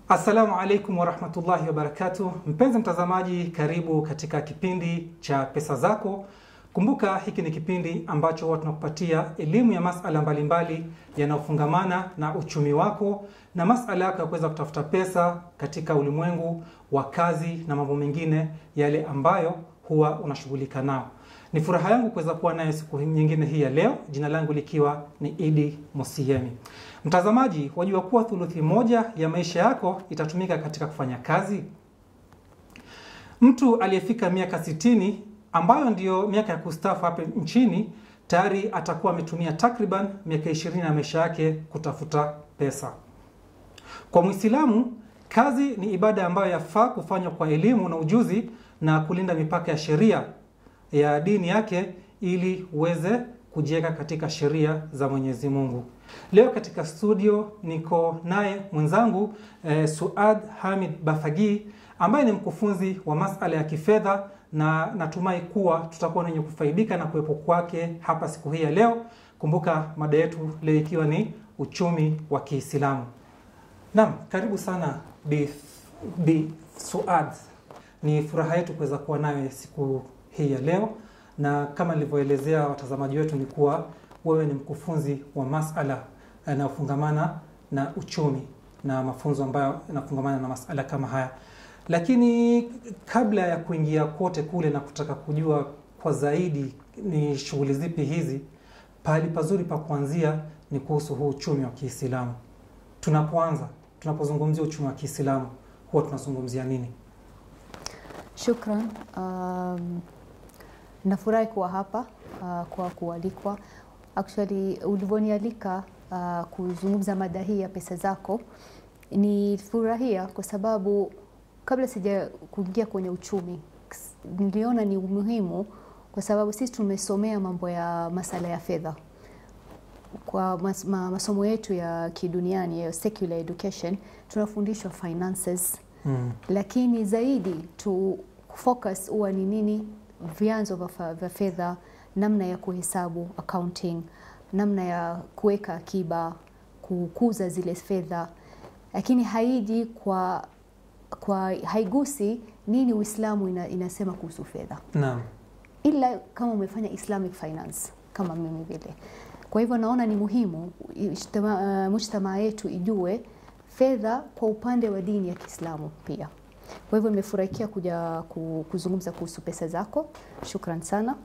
Assalamu alaikum warahmatullahi wabarakatuh. Mpenzi mtazamaji, karibu katika kipindi cha Pesa Zako. Kumbuka hiki ni kipindi ambacho huwa tunakupatia elimu ya masala mbalimbali yanayofungamana na uchumi wako na masala yako ya kuweza kutafuta pesa katika ulimwengu wa kazi na mambo mengine yale ambayo huwa unashughulika nao. Ni furaha yangu kuweza kuwa naye siku nyingine hii ya leo, jina langu likiwa ni Idi Musiyemi. Mtazamaji, wajua kuwa thuluthi moja ya maisha yako itatumika katika kufanya kazi. Mtu aliyefika miaka sitini ambayo ndiyo miaka ya kustaafu hapa nchini tayari atakuwa ametumia takriban miaka ishirini ya maisha yake kutafuta pesa. Kwa Mwislamu, kazi ni ibada ambayo yafaa kufanywa kwa elimu na ujuzi na kulinda mipaka ya sheria ya dini yake ili uweze kujiweka katika sheria za Mwenyezi Mungu. Leo katika studio niko naye mwenzangu eh, Suad Hamid Bafagi ambaye ni mkufunzi wa masala ya kifedha na natumai kuwa tutakuwa wenye kufaidika na kuwepo kwake hapa siku hii ya leo. Kumbuka mada yetu leo ikiwa ni uchumi wa Kiislamu. Naam, karibu sana Bi, Bi Suad. Ni furaha yetu kuweza kuwa nawe siku hii ya leo, na kama nilivyoelezea watazamaji wetu ni kuwa wewe ni mkufunzi wa masala yanayofungamana na uchumi na mafunzo ambayo yanafungamana na masala kama haya. Lakini kabla ya kuingia kote kule na kutaka kujua kwa zaidi ni shughuli zipi hizi, pahali pazuri pa kuanzia ni kuhusu huu uchumi wa Kiislamu. Tunapoanza, tunapozungumzia uchumi wa Kiislamu huwa tunazungumzia nini? Shukran. Um, nafurahi kuwa hapa uh, kwa kualikwa. Actually, ulivyonialika uh, kuzungumza mada hii ya pesa zako, ni furahia kwa sababu kabla sija kuingia kwenye uchumi niliona ni umuhimu, kwa sababu sisi tumesomea mambo ya masala ya fedha kwa mas, ma, masomo yetu ya kiduniani ya secular education tunafundishwa finances Mm. lakini zaidi tu focus huwa ni nini, vyanzo vya fedha, namna ya kuhesabu accounting, namna ya kuweka akiba, kukuza zile fedha, lakini haiji kwa, kwa haigusi nini Uislamu ina, inasema kuhusu fedha, Naam. ila kama umefanya Islamic finance kama mimi vile. Kwa hivyo naona ni muhimu ijtama- uh, mujtamaa yetu ijue fedha kwa upande wa dini ya Kiislamu pia. Kwa hivyo nimefurahikia kuja ku- kuzungumza kuhusu pesa zako. Shukran sana.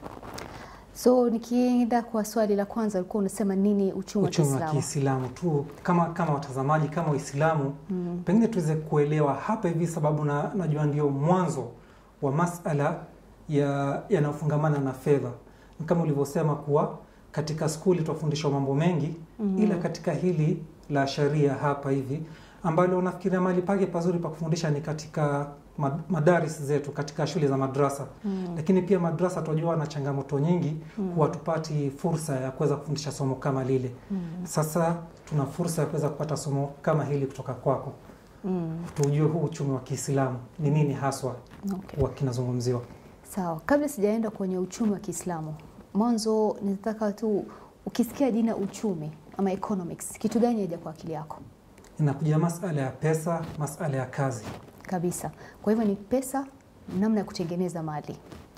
So nikienda kwa swali la kwanza, ulikuwa unasema nini uchumi wa Uchumi wa Kiislamu? Kiislamu tu kama kama watazamaji kama Waislamu Mm. pengine tuweze kuelewa hapa hivi, sababu na, najua ndio mwanzo wa masala ya yanayofungamana na fedha. Ni Kama ulivyosema kuwa katika skuli twafundishwa mambo mengi Mm. ila katika hili la sharia hapa hivi ambalo nafikiria mahali pake pazuri pa kufundisha ni katika ma- madaris zetu katika shule za madrasa Mm. lakini pia madrasa tunajua na changamoto nyingi Mm. huwa tupati fursa ya kuweza kufundisha somo kama lile Mm. sasa tuna fursa ya kuweza kupata somo kama hili kutoka kwako Mm. tujue huu uchumi wa kiislamu ni nini haswa Okay. huwa kinazungumziwa Sawa, kabla sijaenda kwenye uchumi wa Kiislamu, mwanzo nitaka tu, ukisikia jina uchumi ama economics, kitu gani yaja kwa akili yako? inakuja masala ya pesa masala ya kazi kabisa. Kwa hivyo ni pesa, namna ya kutengeneza mali.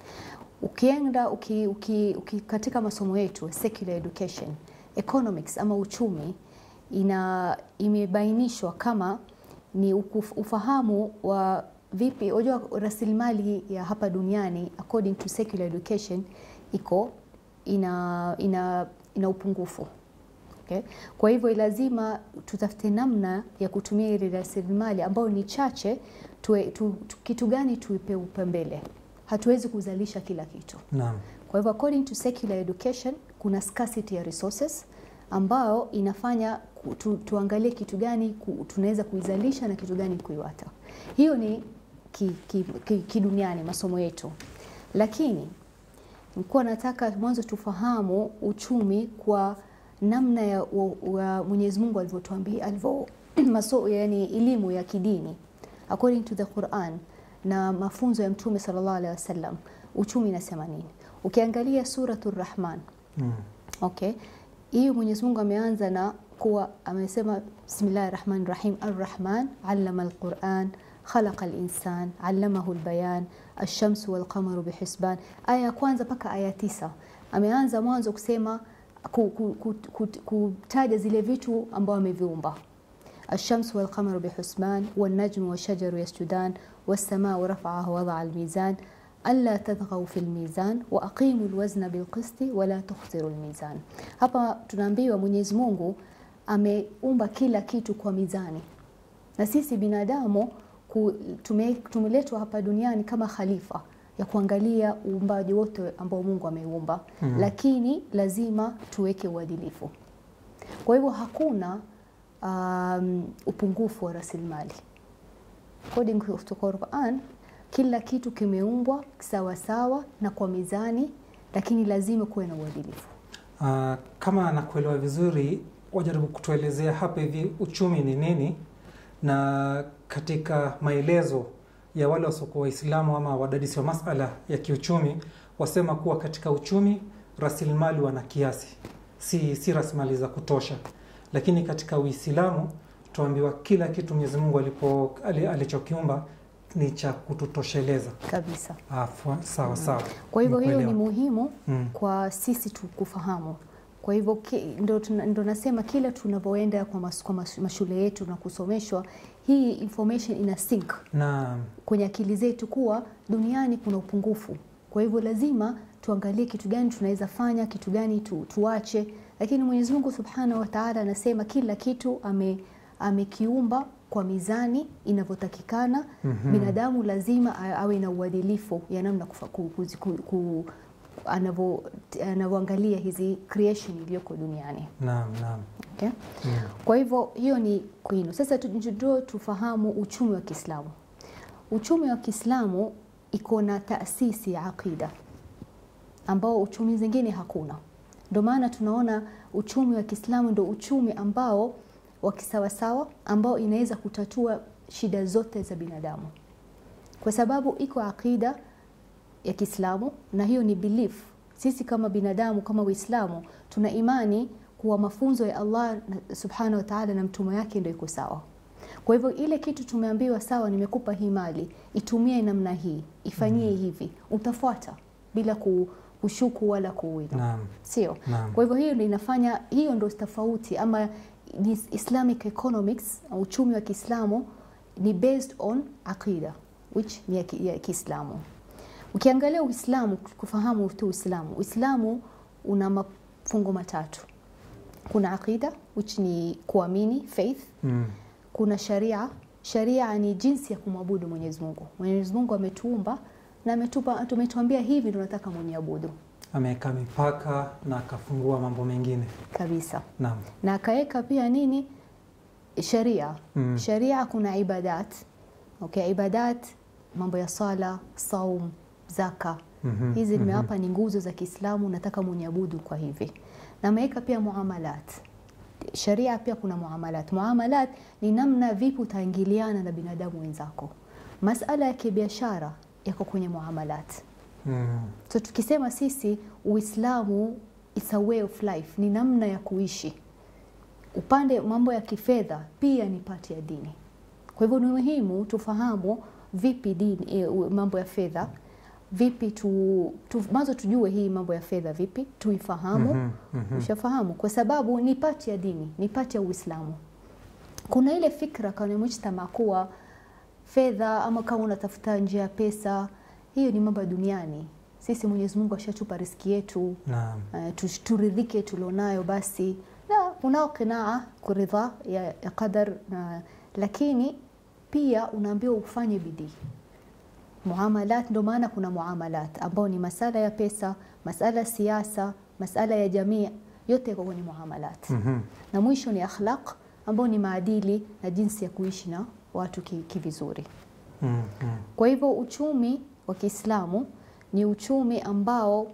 Ukienda uki, uki, uki, katika masomo yetu secular education, economics ama uchumi ina imebainishwa kama ni ukuf, ufahamu wa vipi, unajua rasilimali ya hapa duniani according to secular education iko ina, ina, ina upungufu Okay. Kwa hivyo lazima tutafute namna ya kutumia ile rasilimali ambayo ni chache tuwe, tu, tu, kitu gani tuipe upembele. Hatuwezi kuzalisha kila kitu. naam Kwa hivyo according to secular education kuna scarcity ya resources ambayo inafanya ku- tu, tuangalie kitu gani ku, tunaweza kuizalisha na kitu gani kuiwata. Hiyo ni kiduniani ki, ki, kiduniani masomo yetu, lakini nilikuwa nataka mwanzo tufahamu uchumi kwa namna ya wa- wa Mwenyezi Mungu alivyotuambia alivyo maso, yani elimu ya kidini according to the Quran na mafunzo ya Mtume sallallahu alaihi wasallam, uchumi inasema nini? Ukiangalia suratul Rahman mm. okay, hiyo Mwenyezi Mungu ameanza na kuwa amesema bismillahi rahmani rahim arrahman allama alquran khalaqa linsan allamahu lbayan alshamsu walqamaru bihisban. Aya ya kwanza mpaka aya tisa ameanza mwanzo kusema ku- ku- ku- ku- kutaja zile vitu ambao ameviumba الشمس والقمر بحسبان والنجم والشجر يسجدان والسماء رفعها ووضع الميزان ألا تطغوا في الميزان وأقيموا الوزن بالقسط ولا تخسروا الميزان. Hapa tunaambiwa Mwenyezi Mungu ameumba kila kitu kwa mizani, na sisi binadamu ku- tume- tumeletwa hapa duniani kama khalifa ya kuangalia uumbaji wote ambao Mungu ameumba, Mhm. lakini lazima tuweke uadilifu. Kwa hivyo hakuna um, upungufu wa rasilimali. According to Quran, kila kitu kimeumbwa sawa sawa na kwa mizani, lakini lazima kuwe na uadilifu. Ah, kama nakuelewa vizuri, wajaribu kutuelezea hapa hivi uchumi ni nini, na katika maelezo ya wale wasiokuwa Waislamu ama wadadisi wa masala ya kiuchumi wasema kuwa katika uchumi rasilimali wana kiasi, si, si rasilimali za kutosha, lakini katika Uislamu tuambiwa kila kitu Mwenyezi Mungu alipo ali- alichokiumba ni cha kututosheleza. Kabisa. Ah, fa- sawa sawa. Kwa hivyo hiyo ni Nimekuelewa. muhimu Mm. kwa sisi tu kufahamu. Kwa hivyo ki- ndo, tuna- ndo nasema kila tunavyoenda kwa, mas, kwa mas, mashule yetu na kusomeshwa, hii information ina sync Naam. kwenye akili zetu kuwa duniani kuna upungufu. Kwa hivyo lazima tuangalie kitu gani tunaweza fanya, kitu gani tu, tuache. Lakini Mwenyezi Mungu Subhanahu wa Ta'ala anasema kila kitu ame amekiumba kwa mizani inavyotakikana. Mhm. Binadamu lazima a- awe na uadilifu ya namna kufa- ku- kuzi- ku- ku- anavyo- anavyoangalia hizi creation iliyoko duniani. Naam, naam. Okay? Mm. Kwa hivyo hiyo ni kwinu. Sasa tu- ndio tufahamu uchumi wa Kiislamu. Uchumi wa Kiislamu iko na taasisi ya aqida ambao uchumi zingine hakuna. Ndio maana tunaona uchumi wa Kiislamu ndio uchumi ambao wa kisawasawa ambao inaweza kutatua shida zote za binadamu, kwa sababu iko aqida ya Kiislamu na hiyo ni belief. Sisi kama binadamu kama Waislamu tuna imani kuwa mafunzo ya Allah na- subhanahu wa ta'ala na mtume yake ndio iko sawa. Kwa hivyo ile kitu tumeambiwa, sawa, nimekupa hii mali, itumie namna hii, ifanyie hivi, utafuata bila ku- kushuku wala kuwina, Naam, sio? naam. Kwa hivyo hiyo ndio inafanya, hiyo ndio tofauti ama ni Islamic economics, uchumi wa Kiislamu ni based on aqida which ni ya ki- ya Kiislamu. Ukiangalia Uislamu, kufahamu tu Uislamu, Uislamu una mafungo matatu. Kuna aqida which ni kuamini faith, Mm. kuna sharia. Sharia ni jinsi ya kumwabudu Mwenyezi Mungu. Mwenyezi Mungu ametuumba na ametupa, tumetuambia hivi ndio nataka mwenyeabudu Ameweka mipaka na akafungua mambo mengine. kabisa, Naam. na akaweka pia nini sharia Mm. sharia kuna ibadat okay, ibadat mambo ya sala, saum, zaka Mhm, hizi mhm. nimewapa ni nguzo za Kiislamu, nataka mwenyeabudu kwa hivi, na ameweka pia muamalat. Sharia pia kuna muamalat. Muamalat ni namna vipi utaingiliana na binadamu wenzako. Masala ya kibiashara yako kwenye muamalat. Mm. So tukisema sisi Uislamu it's a way of life, ni namna ya kuishi. Upande mambo ya kifedha pia ni pati ya dini. Kwa hivyo ni muhimu tufahamu vipi dini, e, mambo ya fedha vipi tu, tu mwanzo tujue hii mambo ya fedha vipi tuifahamu. Mhm, mhm. Ushafahamu, kwa sababu ni pati ya dini, ni pati ya Uislamu. Kuna ile fikra kwenye mujtama kuwa fedha ama kama unatafuta njia ya pesa, hiyo ni mambo ya duniani. Sisi Mwenyezi Mungu ashatupa riski yetu, Naam. uh, tu- turidhike tulionayo basi. Na unao qinaa kuridha ya, ya qadar na, lakini pia unaambiwa ufanye bidii muamalat. Ndio maana kuna muamalat ambao ni masala ya pesa, masala ya siasa, masala ya jamii, yote yako kwenye muamalat Mhm. na mwisho ni akhlaq ambao ni maadili na jinsi ya kuishi na watu ki- kivizuri. Mm, mm. Kwa hivyo uchumi wa Kiislamu ni uchumi ambao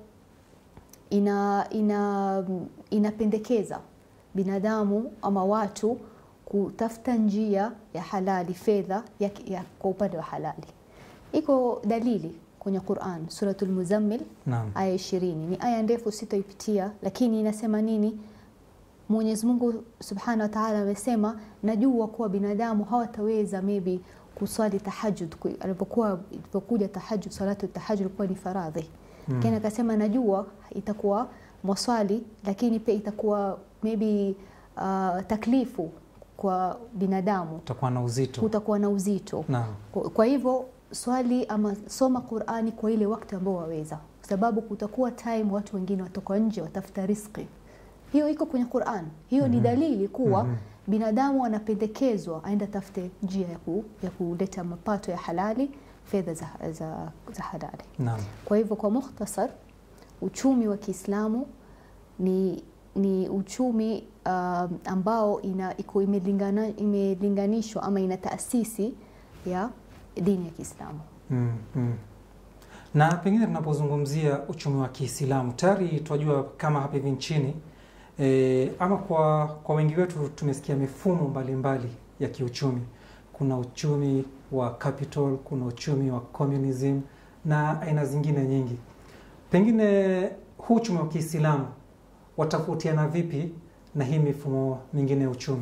ina, ina, inapendekeza binadamu ama watu kutafuta njia ya halali fedha ya, ya, kwa upande wa halali. Iko dalili kwenye Quran Suratul Muzammil Naam. aya ishirini. Ni aya ndefu sitoipitia, lakini inasema nini? Mwenyezi Mungu Subhanahu wa Ta'ala amesema, najua kuwa binadamu hawataweza maybe kuswali tahajjud ku- alipokuwa ilipokuja tahajjud, salatu tahajjud ilikuwa ni faradhi Mm. lakini akasema najua itakuwa mwaswali, lakini pia itakuwa maybe uh, taklifu kwa binadamu, utakuwa na uzito. kutakuwa na uzito. Naam. Kwa, kwa hivyo swali ama soma Qur'ani kwa ile wakati ambao waweza, kwa sababu kutakuwa time watu wengine watoka nje watafuta riziki. Hiyo iko kwenye Qur'an. Hiyo ni Mhm. dalili kuwa Mhm. binadamu anapendekezwa aende tafute njia ya, ku, ya kuleta mapato ya halali, fedha za, za, za halali. Naam. Kwa hivyo kwa mukhtasar, uchumi wa Kiislamu ni, ni uchumi um, ambao ina, iko imelingana, imelinganishwa ama ina taasisi ya dini ya Kiislamu. Mm, mm. Na pengine tunapozungumzia uchumi wa Kiislamu tayari tunajua kama hapa hivi nchini e, ama kwa, kwa wengi wetu tumesikia mifumo mbalimbali ya kiuchumi. Kuna uchumi wa capital, kuna uchumi wa communism na aina zingine nyingi. Pengine huu uchumi wa Kiislamu watofautiana vipi na hii mifumo mingine ya uchumi?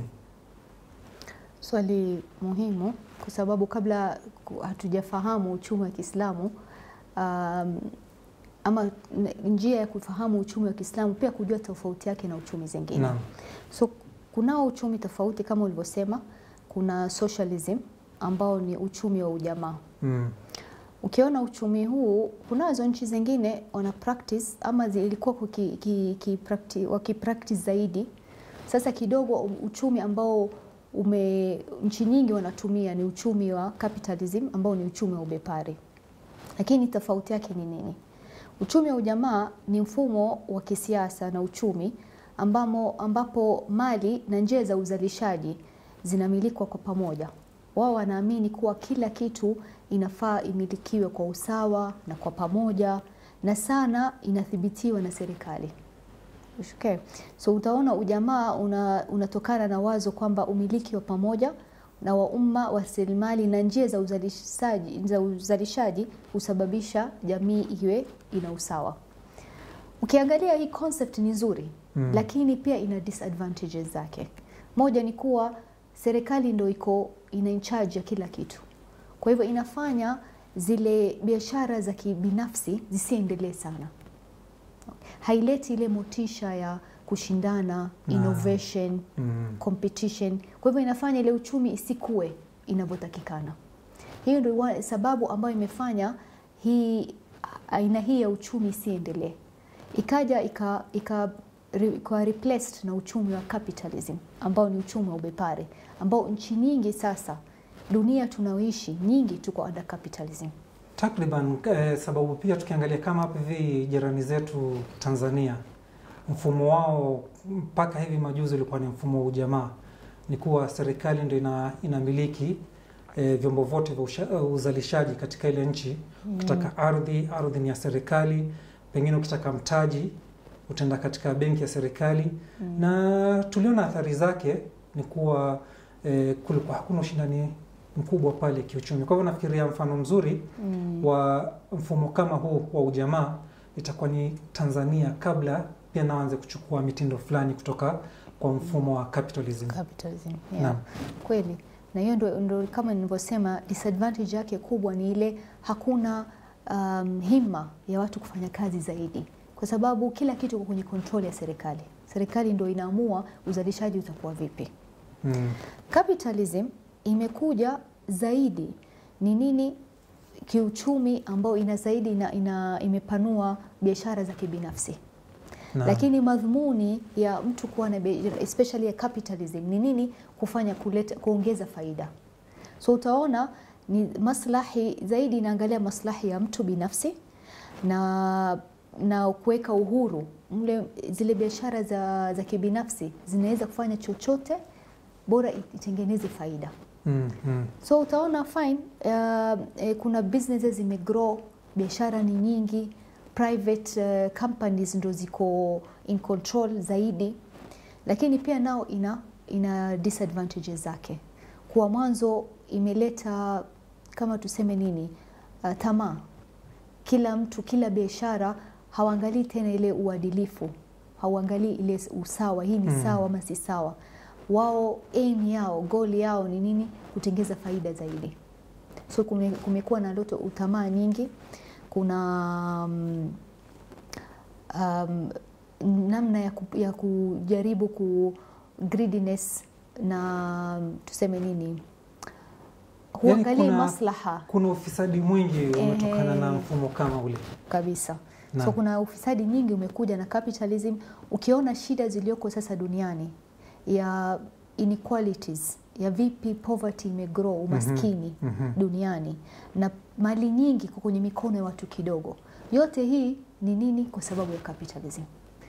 Swali muhimu kwa sababu kabla ku- hatujafahamu uchumi wa Kiislamu um, ama n- njia ya kufahamu uchumi wa Kiislamu pia kujua tofauti yake na uchumi zingine. Naam. So kunao uchumi tofauti kama ulivyosema, kuna socialism ambao ni uchumi wa ujamaa. Mm. Ukiona uchumi huu, kunazo nchi zingine wana practice ama zi- ilikuwa kuki- ki- ki- practi- wakipractice zaidi. Sasa kidogo uchumi ambao ume nchi nyingi wanatumia ni uchumi wa capitalism ambao ni uchumi wa ubepari. Lakini tofauti yake ni nini? Uchumi wa ujamaa ni mfumo wa kisiasa na uchumi ambamo, ambapo mali na njia za uzalishaji zinamilikwa kwa pamoja. Wao wanaamini kuwa kila kitu inafaa imilikiwe kwa usawa na kwa pamoja na sana inathibitiwa na serikali. Okay. So utaona ujamaa una, unatokana na wazo kwamba umiliki wa pamoja na wa umma wa rasilimali na njia za uzalishaji, za uzalishaji husababisha jamii iwe ina usawa. Ukiangalia hii concept ni nzuri Mm. lakini pia ina disadvantages zake. Moja ni kuwa serikali ndo iko ina in charge ya kila kitu, kwa hivyo inafanya zile biashara za kibinafsi zisiendelee sana, haileti ile motisha ya kushindana, Na- innovation, Mm. competition. Kwa hivyo inafanya ile uchumi isikue inavyotakikana. Hiyo ndio wa- sababu ambayo imefanya hii aina hii ya uchumi isiendelee, ikaja ika, ika, re, ika replaced na uchumi wa capitalism ambao ni uchumi wa ubepari ambao nchi nyingi sasa dunia tunaoishi nyingi tuko under capitalism. Takriban eh, sababu pia tukiangalia kama hapa hivi jirani zetu Tanzania, mfumo wao mpaka hivi majuzi ulikuwa ni mfumo wa ujamaa, ni kuwa serikali ndio ina, inamiliki eh, vyombo vyote vya usha- eh, uzalishaji katika ile nchi. Ukitaka ardhi, ardhi ni ya serikali. Pengine ukitaka mtaji, utaenda katika benki ya serikali Mm. na tuliona athari zake ni kuwa eh, kulikuwa hakuna ushindani mkubwa pale kiuchumi. Kwa hivyo nafikiria mfano mzuri Mm. wa mfumo kama huu wa ujamaa itakuwa ni Tanzania, kabla pia naanze kuchukua mitindo fulani kutoka kwa mfumo wa capitalism. Capitalism, yeah. Naam. Kweli, na hiyo ndo, ndo kama nilivyosema, disadvantage yake kubwa ni ile hakuna um, hima ya watu kufanya kazi zaidi, kwa sababu kila kitu kiko kwenye control ya serikali. Serikali ndo inaamua uzalishaji utakuwa vipi. Mm. Capitalism imekuja zaidi ni nini kiuchumi, ambao ina zaidi ina, ina, imepanua biashara za kibinafsi Naam. lakini madhumuni ya mtu kuwa na biashara, especially ya capitalism ni nini? Kufanya kuleta, kuongeza faida. So utaona ni maslahi zaidi, inaangalia maslahi ya mtu binafsi na na kuweka uhuru mle. Zile biashara za, za kibinafsi zinaweza kufanya chochote bora itengeneze faida. Mm, mm. So utaona fine, uh, eh, kuna businesses zimegrow, biashara ni nyingi, private uh, companies ndo ziko in control zaidi, lakini pia nao ina, ina disadvantages zake. Kwa mwanzo imeleta kama tuseme nini, uh, tamaa. Kila mtu, kila biashara hawaangalii tena ile uadilifu hauangalii ile usawa, hii ni Mm. sawa ama si sawa. Wao aim yao, goal yao ni nini? Kutengeza faida zaidi. So kume, kumekuwa na ndoto utamaa nyingi, kuna um, um, namna ya, ku, ya kujaribu ku greediness na tuseme nini, huangalii kuna- maslaha Kuna ufisadi mwingi umetokana na Ehe. mfumo kama ule. kabisa. Naam. So kuna ufisadi nyingi umekuja na capitalism. Ukiona shida zilizoko sasa duniani ya inequalities, ya vipi poverty imegrow, umaskini Mhm. duniani na mali nyingi kwa kwenye mikono ya watu kidogo, yote hii ni nini? Kwa sababu ya capitalism.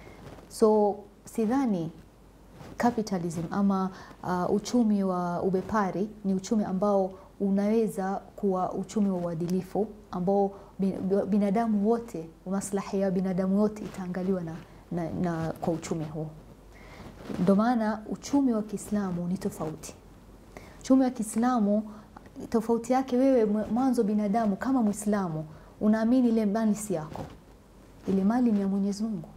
So sidhani capitalism ama uh, uchumi wa ubepari ni uchumi ambao unaweza kuwa uchumi wa uadilifu ambao bin- binadamu wote, maslahi ya binadamu wote itaangaliwa na, na, na kwa uchumi huo. Ndio maana uchumi wa Kiislamu ni tofauti. Uchumi wa Kiislamu tofauti yake, wewe mwe- mwanzo binadamu kama Mwislamu unaamini ile mali si yako, ile mali ni ya Mwenyezi Mungu.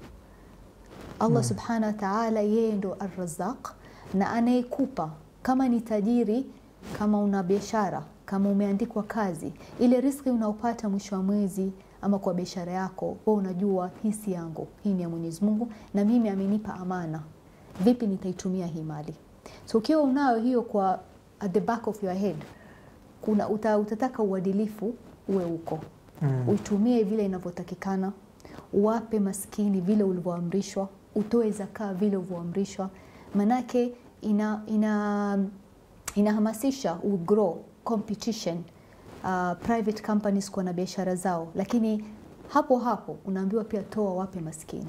Allah subhanahu wa ta'ala, yeye ndo arrazaq na anayekupa. Kama ni tajiri, kama una biashara, kama umeandikwa kazi, ile riski unaopata mwisho wa mwezi ama kwa biashara yako, wewe unajua hii si yangu, hii ni ya Mwenyezi Mungu na mimi amenipa amana. Vipi nitaitumia hii mali? So ukiwa unayo hiyo kwa at the back of your head, kuna uta, utataka uadilifu uwe uko Mm. uitumie vile inavyotakikana, uwape maskini vile ulivyoamrishwa, utoe zakaa vile ulivyoamrishwa, manake ina, ina, inahamasisha ugrow competition uh, private companies kuwa na biashara zao, lakini hapo hapo unaambiwa pia toa, wape maskini.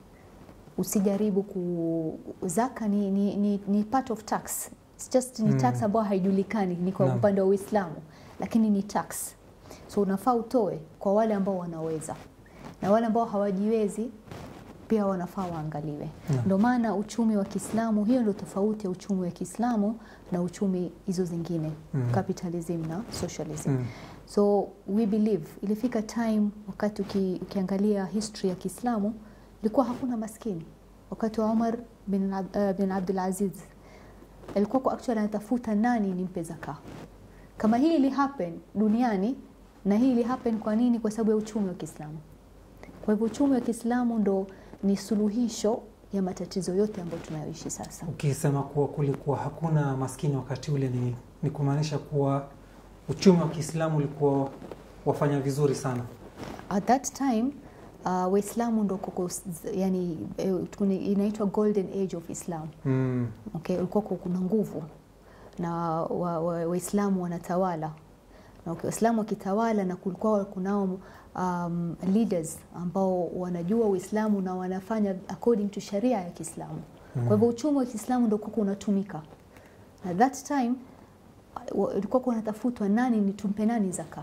Usijaribu ku zaka ni, ni, ni, ni part of tax. It's just ni Mm. tax ambayo haijulikani ni kwa Naam. upande wa Uislamu, lakini ni tax so unafaa utoe kwa wale ambao wanaweza na wale ambao hawajiwezi pia wanafaa waangaliwe. Naam. Ndio maana uchumi wa Kiislamu, hiyo ndio tofauti ya uchumi wa Kiislamu na uchumi hizo zingine Mm. capitalism na socialism. Mm. So we believe ilifika time wakati uki, ukiangalia history ya Kiislamu ilikuwa hakuna maskini. Wakati wa Umar bin, Ab- uh, bin Abdul Aziz alikuwa kwa actually anatafuta nani nimpe zaka. Kama hii ili happen duniani na hii ili happen kwa nini? Kwa sababu ya uchumi wa Kiislamu. Kwa hivyo uchumi wa Kiislamu ndo ni suluhisho ya matatizo yote ambayo tunayoishi sasa. Ukisema kuwa kulikuwa hakuna maskini wakati ule, ni, ni kumaanisha kuwa uchumi wa Kiislamu ulikuwa wafanya vizuri sana. At that time uh, Waislamu ndo kuko, yani, eh, tuni- inaitwa golden age of Islam. Mm. Okay, ulikuwa ku- kuna nguvu na Waislamu wa, wa Waislamu wanatawala na okay, Waislamu wakitawala na kulikuwa kunao um, leaders ambao wanajua Uislamu na wanafanya according to sharia ya Kiislamu. Kwa hivyo uchumi wa Kiislamu ndio kuko unatumika. Na that time wa- ilikuwa kunatafutwa nani ni tumpe nani zaka.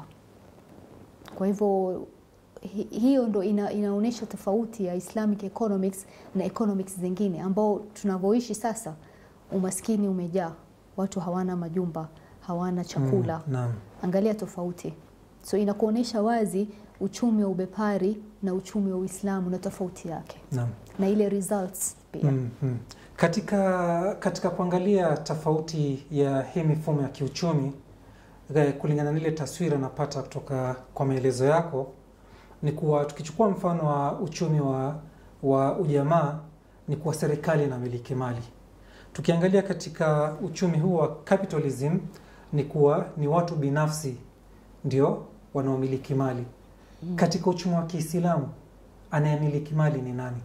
Kwa hivyo hi- hiyo ndo ina, inaonyesha tofauti ya Islamic economics na economics zingine ambao tunavyoishi sasa. Umaskini umejaa, watu hawana majumba, hawana chakula. Mm. Naam. Angalia tofauti. So inakuonyesha wazi uchumi wa ubepari na uchumi wa Uislamu na tofauti yake Naam. na ile results pia. Mm, mm. Katika, katika kuangalia tofauti ya hii mifumo ya kiuchumi eh, kulingana na ile taswira napata kutoka kwa maelezo yako ni kuwa tukichukua mfano wa uchumi wa, wa ujamaa ni kuwa serikali inamiliki mali. Tukiangalia katika uchumi huu wa capitalism ni kuwa ni watu binafsi ndio wanaomiliki mali. Katika uchumi wa Kiislamu anayemiliki mali ni nani?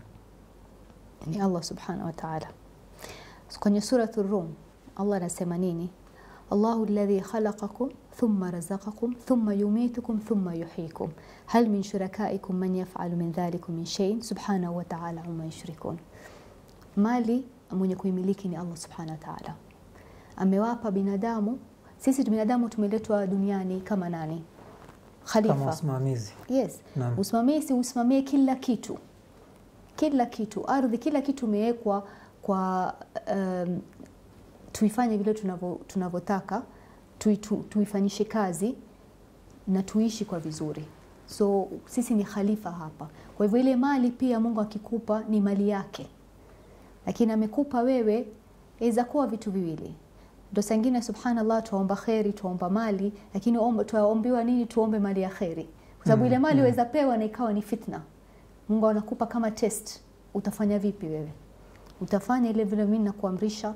ni Allah subhanahu wa ta'ala. So, kwenye suratu Rum Allah anasema nini? Allahu alladhi khalaqakum thumma razaqakum thumma yumitukum thumma yuhyikum hal min shurakaikum man yaf'alu min dhalikum min shay'in subhanahu wa ta'ala amma yushrikun. Mali mwenye kuimiliki ni Allah subhanahu wa ta'ala. Amewapa binadamu, sisi binadamu tumeletwa duniani kama nani? Khalifa. Kama wasimamizi. Yes. Naam. Usimamizi usimamie kila kitu, kila kitu, ardhi, kila kitu imewekwa kwa um, tuifanye vile tunavyo- tunavyotaka, tui- tu- tuifanyishe kazi na tuishi kwa vizuri. so sisi ni khalifa hapa. Kwa hivyo ile mali pia Mungu akikupa ni mali yake, lakini amekupa wewe, inaweza kuwa vitu viwili. Ndo sangine, subhanallah, tuomba kheri, tuomba mali, lakini omba- tuombiwa nini? Tuombe mali ya kheri, kwa sababu Mm, ile mali mm. waweza pewa na ikawa ni fitna. Mungu anakupa kama test, utafanya vipi wewe? Utafanya ile vile mimi nakuamrisha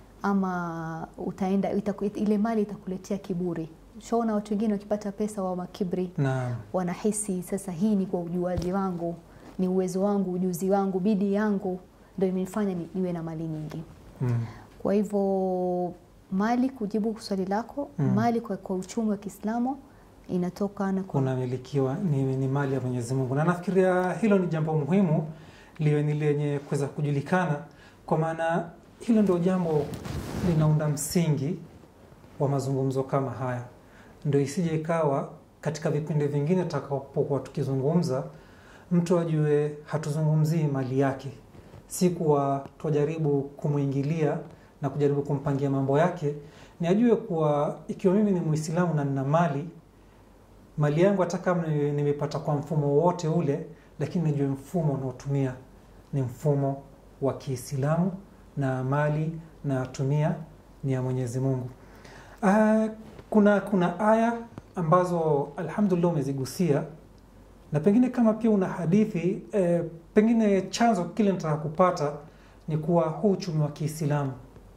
ama utaenda itaku, ile mali itakuletea kiburi. Shaona watu wengine wakipata pesa wa makibri, Naam. wanahisi sasa hii ni kwa ujuaji wangu, ni uwezo wangu, ujuzi wangu, bidii yangu ndio imenifanya ni, niwe na mali nyingi. Mm. Kwa hivyo mali, kujibu swali lako, Mm. mali kwa, kwa uchumi wa Kiislamu inatokana kwa kunamilikiwa ni, ni mali ya Mwenyezi Mungu, na nafikiria hilo ni jambo muhimu liwe ni lenye kuweza kujulikana, kwa maana hilo ndio jambo linaunda msingi wa mazungumzo kama haya, ndio isije ikawa katika vipindi vingine tutakapokuwa tukizungumza, mtu ajue hatuzungumzii mali yake, si kuwa twajaribu kumwingilia na kujaribu kumpangia mambo yake, ni ajue kuwa ikiwa mimi ni Muislamu na nina mali mali yangu hata kama ni- nimepata kwa mfumo wowote ule, lakini nijue mfumo unaotumia ni mfumo wa Kiislamu na mali nayotumia ni ya Mwenyezi Mungu. Ah, kuna kuna aya ambazo alhamdulillah umezigusia na pengine kama pia una hadithi eh, pengine chanzo kile nataka kupata ni kuwa huu uchumi wa Kiislamu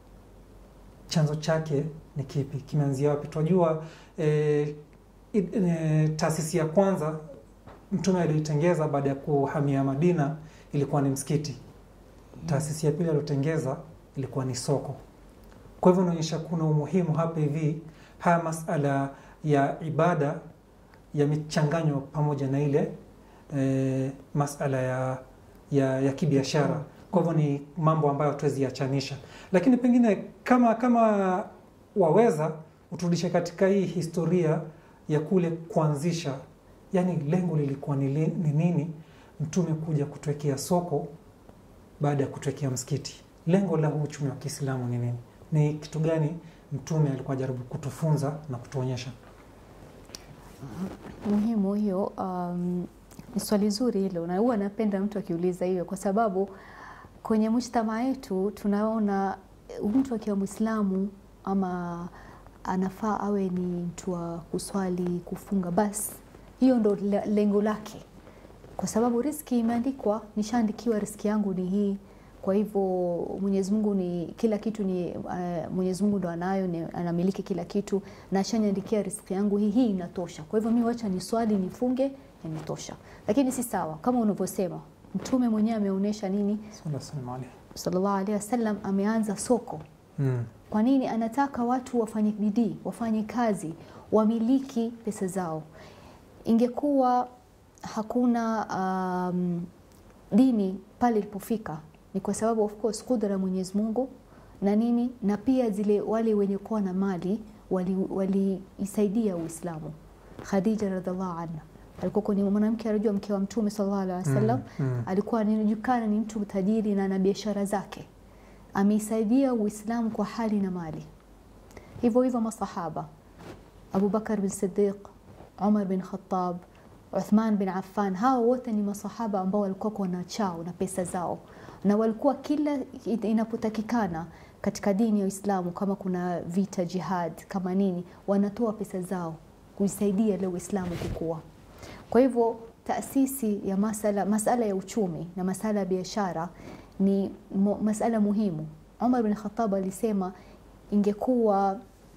chanzo chake ni kipi? Kimeanzia wapi? Tunajua eh, i- eh, taasisi ya kwanza mtume aliyoitengeza baada ya kuhamia Madina ilikuwa ni msikiti. Taasisi ya pili aliyotengeza ilikuwa ni soko. Kwa hivyo inaonyesha kuna umuhimu hapa hivi, haya masala ya ibada yamechanganywa pamoja na ile e, masala ya, ya, ya kibiashara. Kwa hivyo ni mambo ambayo hatuwezi yachanisha, lakini pengine kama kama waweza uturudishe katika hii historia ya kule kuanzisha, yani lengo lilikuwa ni, li, ni nini mtume kuja kutwekea soko baada ya kutwekea msikiti? Lengo la huu uchumi wa Kiislamu ni nini? Ni kitu gani mtume alikuwa jaribu kutufunza na kutuonyesha? muhimu hiyo. Um, ni swali zuri hilo, na huwa napenda mtu akiuliza hiyo, kwa sababu kwenye mujtamaa yetu tunaona eh, mtu akiwa Mwislamu ama anafaa awe ni mtu wa kuswali, kufunga, basi hiyo ndo le- lengo lake, kwa sababu riski imeandikwa, nishaandikiwa riski yangu ni hii. Kwa hivyo Mwenyezi Mungu ni kila kitu ni uh, Mwenyezi Mungu ndo anayo ni, anamiliki kila kitu na ashaniandikia riziki yangu hii, hii inatosha. Kwa hivyo mimi wacha ni swali nifunge, inatosha. Lakini si sawa kama unavyosema, Mtume mwenyewe ameonyesha nini, Sallallahu alaihi sallallahu alaihi wasallam, ameanza soko Mm. kwa nini? Anataka watu wafanye bidii, wafanye kazi, wamiliki pesa zao. Ingekuwa hakuna um, dini pale ilipofika, ni kwa sababu of course kudra ya Mwenyezi Mungu na nini, na pia zile wale wenye kuwa na mali waliisaidia wali Uislamu. Khadija radhiallahu anha alikuwa ni mwanamke anajua mke wa Mtume sallallahu alaihi wasallam Mm. Mm. alikuwa anajulikana ni mtu tajiri na ana biashara zake, ameisaidia Uislamu kwa hali na mali. Hivyo hivyo masahaba Abu Bakar bin Siddiq, Umar bin Khattab, Uthman bin Affan, hawa wote ni masahaba ambao walikuwa wana chao na pesa zao, na walikuwa kila inapotakikana katika dini ya Uislamu, kama kuna vita, jihad, kama nini, wanatoa pesa zao kuisaidia leo Uislamu kukua. Kwa hivyo taasisi ya masala, masala ya uchumi na masala ya biashara ni mo, masala muhimu. Umar bin Khattab alisema ingekuwa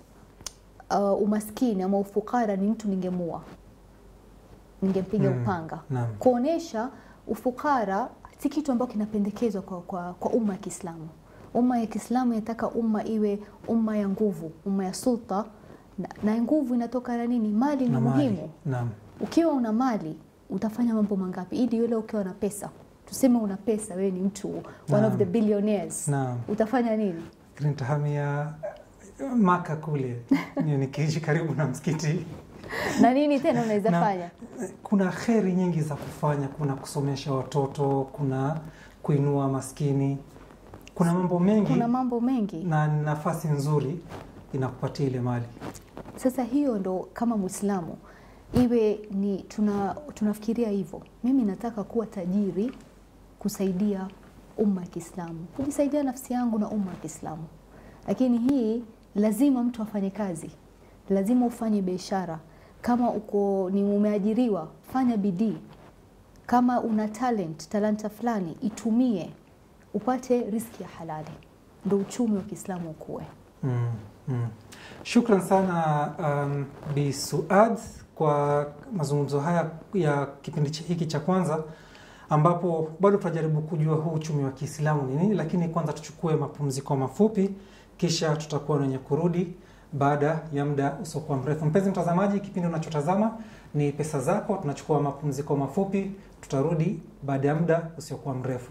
uh, umaskini ama ufukara ni mtu ningemua, ningempiga Mm. upanga, Naam. kuonesha ufukara si kitu ambacho kinapendekezwa kwa, kwa, kwa umma ya Kiislamu. Umma ya Kiislamu inataka umma iwe umma ya nguvu, umma ya sulta na, na nguvu inatoka na nini? Mali ni Na mali. muhimu. Naam. Ukiwa una mali utafanya mambo mangapi? Ili yule ukiwa na pesa, tuseme una pesa, wewe ni mtu one Naam. of the billionaires, Naam. utafanya nini? Fikiri nitahamia Maka kule ni- nikiishi karibu na msikiti. na nini tena unaweza Na- fanya? Kuna kheri nyingi za kufanya, kuna kusomesha watoto, kuna kuinua maskini, kuna mambo mengi Kuna mambo mengi. na nafasi nzuri inakupatia ile mali. Sasa hiyo ndo kama Muislamu iwe ni tuna, tunafikiria hivyo. Mimi nataka kuwa tajiri kusaidia umma wa Kiislamu, kujisaidia nafsi yangu na umma wa Kiislamu, lakini hii lazima mtu afanye kazi, lazima ufanye biashara. Kama uko ni umeajiriwa, fanya bidii. Kama una talent, talanta fulani itumie, upate riski ya halali, ndo uchumi wa Kiislamu ukue. Mm, mm. Shukran sana um, Bi Suad kwa mazungumzo haya ya kipindi chi- hiki cha kwanza ambapo bado tunajaribu kujua huu uchumi wa Kiislamu ni nini, lakini kwanza tuchukue mapumziko mafupi, kisha tutakuwa wenye kurudi baada ya muda usiokuwa mrefu. Mpenzi mtazamaji, kipindi unachotazama ni Pesa Zako. Tunachukua mapumziko mafupi, tutarudi baada ya muda usiokuwa mrefu.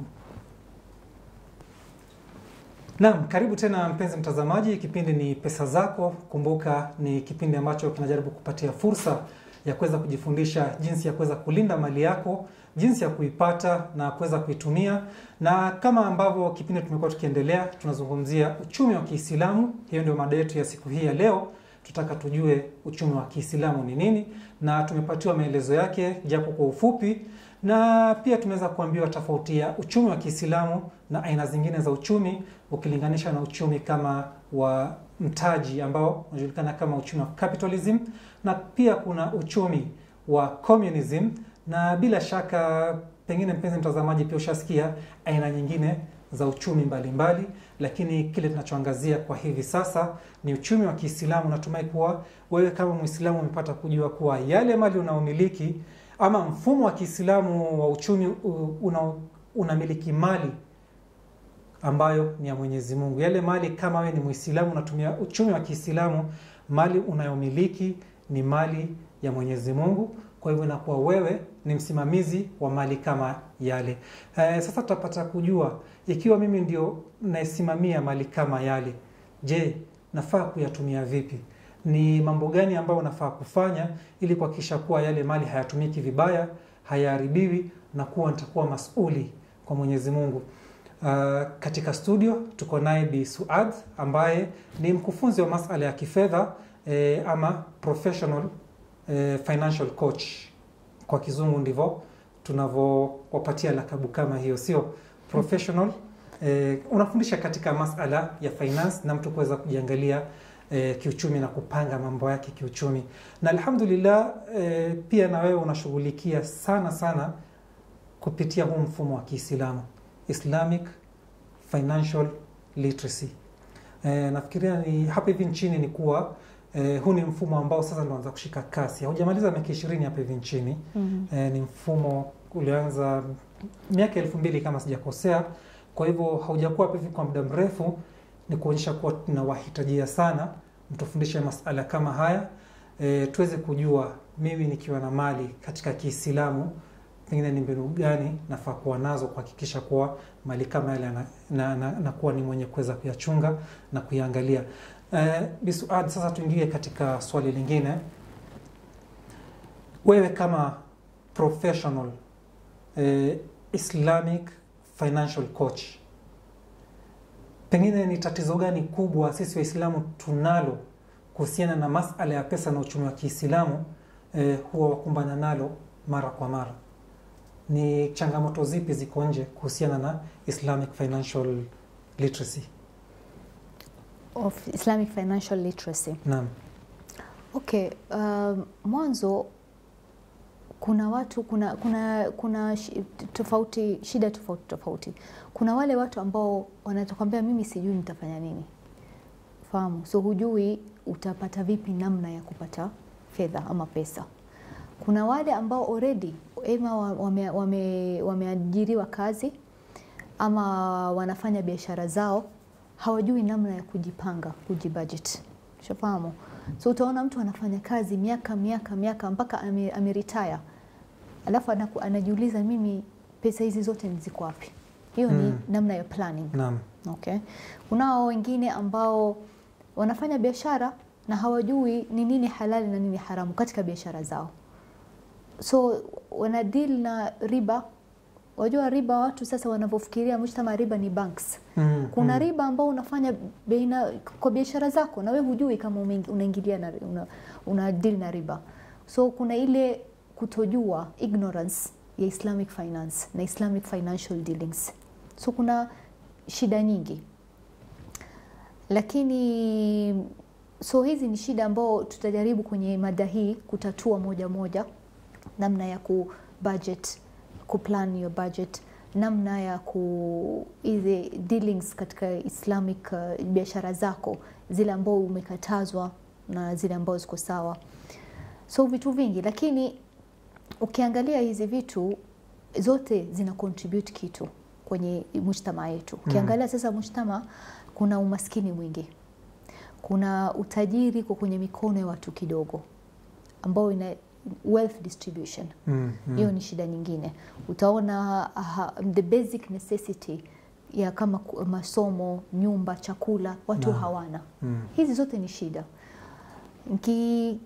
Naam, karibu tena mpenzi mtazamaji, kipindi ni Pesa Zako. Kumbuka ni kipindi ambacho kinajaribu kupatia fursa ya kuweza kujifundisha jinsi ya kuweza kulinda mali yako, jinsi ya kuipata na kuweza kuitumia. Na kama ambavyo kipindi tumekuwa tukiendelea, tunazungumzia uchumi wa Kiislamu. Hiyo ndio mada yetu ya siku hii ya leo. Tutaka tujue uchumi wa Kiislamu ni nini, na tumepatiwa maelezo yake japo kwa ufupi, na pia tumeweza kuambiwa tofauti ya uchumi wa Kiislamu na aina zingine za uchumi ukilinganisha na uchumi kama wa mtaji ambao unajulikana kama uchumi wa capitalism, na pia kuna uchumi wa communism, na bila shaka pengine mpenzi mtazamaji pia ushasikia aina nyingine za uchumi mbalimbali mbali, lakini kile tunachoangazia kwa hivi sasa ni uchumi wa Kiislamu. Natumai kuwa wewe kama Muislamu umepata kujua kuwa yale mali unaomiliki ama mfumo wa Kiislamu wa uchumi u- una, unamiliki mali ambayo ni ya Mwenyezi Mungu. Yale mali kama wewe ni Muislamu unatumia uchumi wa Kiislamu, mali unayomiliki ni mali ya Mwenyezi Mungu. Kwa hivyo inakuwa wewe ni msimamizi wa mali kama yale. Eh, sasa tutapata kujua ikiwa mimi ndio naisimamia mali kama yale, je, nafaa kuyatumia vipi? Ni mambo gani ambayo nafaa kufanya ili kuhakikisha kuwa yale mali hayatumiki vibaya, hayaharibiwi na kuwa nitakuwa masuli kwa Mwenyezi Mungu. Uh, katika studio tuko naye Bi Suad ambaye ni mkufunzi wa masala ya kifedha eh, ama professional eh, financial coach kwa kizungu ndivyo tunavyowapatia lakabu kama hiyo, sio professional eh, unafundisha katika masala ya finance na mtu kuweza kujiangalia eh, kiuchumi na kupanga mambo yake kiuchumi, na alhamdulillah eh, pia na wewe unashughulikia sana sana kupitia huu mfumo wa Kiislamu Islamic Financial Literacy. E, nafikiria ni hapa hivi nchini ni kuwa e, huu ni mfumo ambao sasa ndio unaanza kushika kasi. Haujamaliza miaka ishirini hapa hivi nchini. Mhm. E, ni mfumo ulianza miaka elfu mbili kama sijakosea. Kwa hivyo haujakuwa hapa hivi kwa muda mrefu, ni kuonyesha kuwa tunawahitajia sana mtufundishe masala kama haya e, tuweze kujua mimi nikiwa na mali katika Kiislamu pengine ni mbinu gani nafaa kuwa nazo kuhakikisha kuwa mali kama yale na, na, na, na kuwa ni mwenye kuweza kuyachunga na kuyaangalia. Eh, Bisuad, sasa tuingie katika swali lingine. Wewe kama professional eh, Islamic financial coach, pengine ni tatizo gani kubwa sisi Waislamu tunalo kuhusiana na masala ya pesa na uchumi wa Kiislamu eh, huwa wakumbana nalo mara kwa mara? Ni changamoto zipi ziko nje kuhusiana na Islamic financial literacy? Of Islamic financial literacy. Naam. Okay, um, mwanzo kuna watu kuna kuna kuna shi- tofauti shida tofauti tofauti. Kuna wale watu ambao wanatakwambia mimi sijui nitafanya nini, fahamu, so hujui utapata vipi namna ya kupata fedha ama pesa. Kuna wale ambao already ema wame- wame- wameajiriwa kazi ama wanafanya biashara zao, hawajui namna ya kujipanga, kujibudget. Ushafahamu? So utaona mtu anafanya kazi miaka miaka miaka mpaka ame- ameretire, alafu anaku- anajiuliza mimi pesa hizi zote ni ziko wapi? Hiyo ni Mm. namna ya planning. Naam. Okay. Kunao wengine ambao wanafanya biashara na hawajui ni nini halali na nini haramu katika biashara zao, so wana deal na riba. Wajua riba, watu sasa wanavyofikiria mshtama riba ni banks. Mm, Kuna mm. riba ambao unafanya baina kwa biashara zako na we hujui kama umeingi- unaingilia na una, una deal na riba. So kuna ile kutojua ignorance ya Islamic finance na Islamic financial dealings. So kuna shida nyingi, lakini so hizi ni shida ambao tutajaribu kwenye mada hii kutatua moja moja, namna ya ku budget, ku plan your budget, namna ya ku hizi dealings katika Islamic uh, biashara zako zile ambao umekatazwa na zile ambao ziko sawa, so vitu vingi, lakini ukiangalia hizi vitu zote zina contribute kitu kwenye mujtama yetu. Ukiangalia sasa mujtama, kuna umaskini mwingi, kuna utajiri kwa kwenye mikono ya watu kidogo, ambao ina wealth distribution Mm, mm. hiyo ni shida nyingine. Utaona uh, the basic necessity ya kama ku- masomo, nyumba, chakula watu Naam. hawana. Mm. Hizi zote ni shida. Nki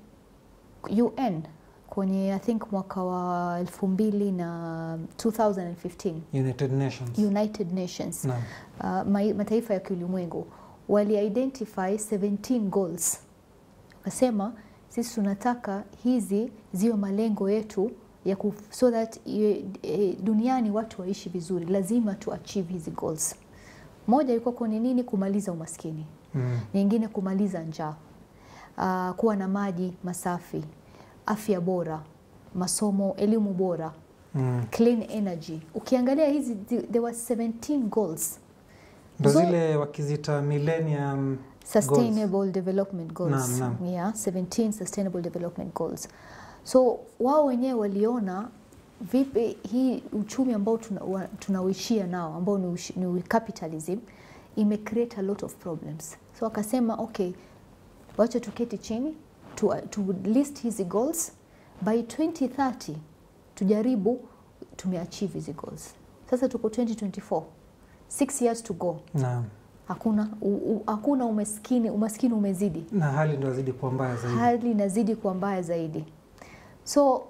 UN kwenye I think mwaka wa elfu mbili na 2015 United Nations. United Nations Naam. uh, mai- mataifa ya kiulimwengu wali identify 17 goals, wakasema sisi tunataka hizi ziwe malengo yetu ya ku, so that e, e, duniani watu waishi vizuri, lazima tu achieve hizi goals. Moja ilikuwa kwenye nini? Kumaliza umaskini, Mm. nyingine kumaliza njaa, uh, kuwa na maji masafi, afya bora, masomo, elimu bora, Mm. clean energy. Ukiangalia hizi there were 17 goals Ndo Zo- zile wakizita millennium sustainable development goals Naam, naam. Yeah, 17 sustainable development goals so wao wenyewe waliona vipi hii uchumi ambao tuna- wa- tunauishia nao ambao ni, ushi- ni capitalism ime create a lot of problems so wakasema okay wacha tuketi chini tu, tu list hizi goals by 2030 tujaribu tumeachieve hizi goals sasa tuko 2024 six years to go Naam. hakuna u, u, hakuna umaskini umaskini umezidi Na hali ndo azidi kuwa mbaya zaidi. hali inazidi kuwa mbaya zaidi so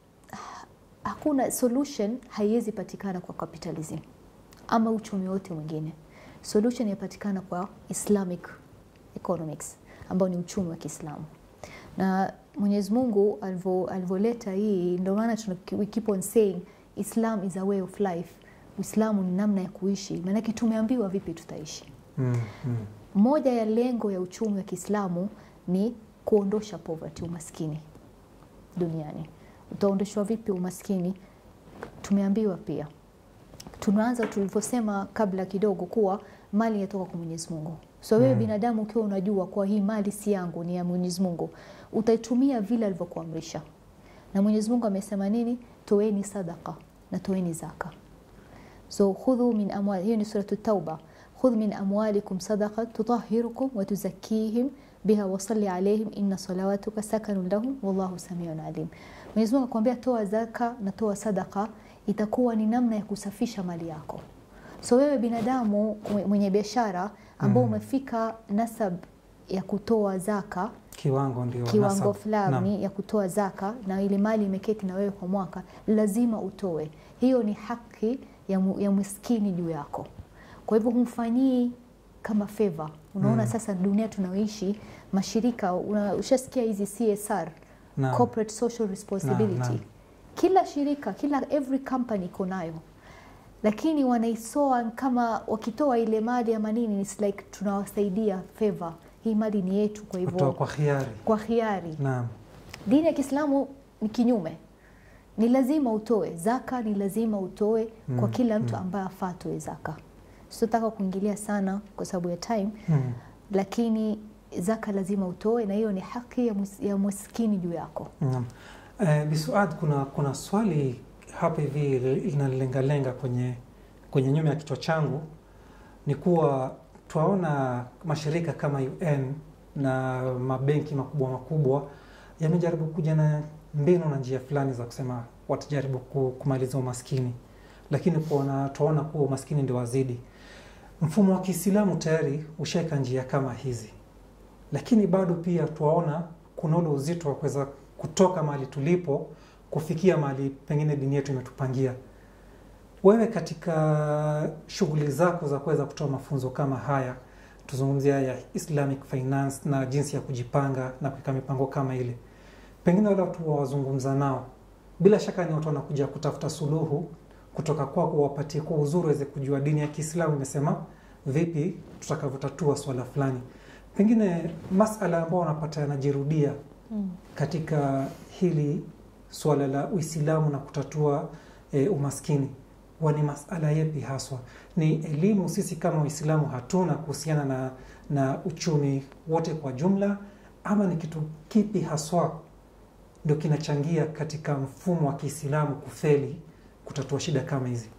hakuna solution haiwezi patikana kwa capitalism ama uchumi wote mwingine solution inapatikana kwa islamic economics ambao ni uchumi wa kiislamu na mwenyezi mungu alivyo- alivyoleta hii ndio maana tuna- we keep on saying islam is a way of life uislamu ni namna ya kuishi maanake tumeambiwa vipi tutaishi Mm. Mm. moja ya lengo ya uchumi wa Kiislamu ni kuondosha poverty, umaskini duniani. Utaondoshwa vipi umaskini? Tumeambiwa pia, tunaanza tulivyosema kabla kidogo kuwa mali inatoka kwa Mwenyezi Mungu. So wewe Mm. binadamu ukiwa unajua kuwa hii mali si yangu, ni ya Mwenyezi Mungu, utaitumia vile alivyokuamrisha. Na Mwenyezi Mungu amesema nini? Toeni sadaka na toeni zaka. So khudhu min amwal, hiyo ni suratu Tauba. Khudh min amwalikum sadaqa tutahhirukum wa tuzakkihim biha wa salli alayhim inna salawatuka sakanun lahum wallahu samiun alim. Mwenyezi Mungu akwambia toa zaka na toa sadaka, itakuwa ni namna ya kusafisha mali yako. So wewe binadamu mwe- mwenye biashara ambao Mm. umefika nasab ya kutoa zaka Kiwango ndio kiwango nasab. Naam. fulani ya kutoa zaka na ile mali imeketi na wewe kwa mwaka, lazima utoe. Hiyo ni haki ya, mu, ya maskini juu yako. Kwa hivyo humfanyii kama favor. Unaona Mm. sasa dunia tunaoishi, mashirika una, ushasikia hizi CSR, Naam. corporate social responsibility. Naam, naam. Kila shirika, kila every company iko nayo, lakini wanaisoa kama wakitoa ile mali ama nini, it's like tunawasaidia favor, hii mali ni yetu, kwa Kutoa hivyo kwa khiari. kwa hiari. Naam. Dini ya Kiislamu ni kinyume, ni lazima utoe zaka, ni lazima utoe kwa Mm, kila mtu mm. ambaye afaa atoe zaka. Sitotaka kuingilia sana kwa sababu ya time, Mm. lakini zaka lazima utoe, na hiyo ni haki ya, mus, ya maskini juu yako. Naam. Eh, Bisuad, kuna kuna swali hapa hivi linalengalenga kwenye kwenye nyuma ya kichwa changu ni kuwa twaona mashirika kama UN na mabenki makubwa makubwa yamejaribu kuja na mbinu na njia fulani za kusema watajaribu ku- kumaliza umaskini, lakini kuona twaona kuwa umaskini ndio wazidi. Mfumo wa Kiislamu tayari ushaeka njia kama hizi, lakini bado pia twaona kuna ule uzito wa kuweza kutoka mahali tulipo kufikia mahali pengine dini yetu imetupangia. Wewe katika shughuli zako za kuweza kutoa mafunzo kama haya, tuzungumzia ya Islamic finance na jinsi ya kujipanga na kuweka mipango kama ile, pengine wale watu wawazungumza nao, bila shaka ni watu wanakuja kutafuta suluhu kutoka kwako, wapatie kwa uzuri waweze kujua dini ya Kiislamu imesema vipi tutakavyotatua swala fulani. Pengine masala ambayo wanapata yanajirudia Mm. katika hili swala la Uislamu na kutatua e, umaskini huwa ni masala yepi haswa? Ni elimu sisi kama Waislamu hatuna kuhusiana na, na uchumi wote kwa jumla, ama ni kitu kipi haswa ndio kinachangia katika mfumo wa Kiislamu kufeli kutatua shida kama hizi?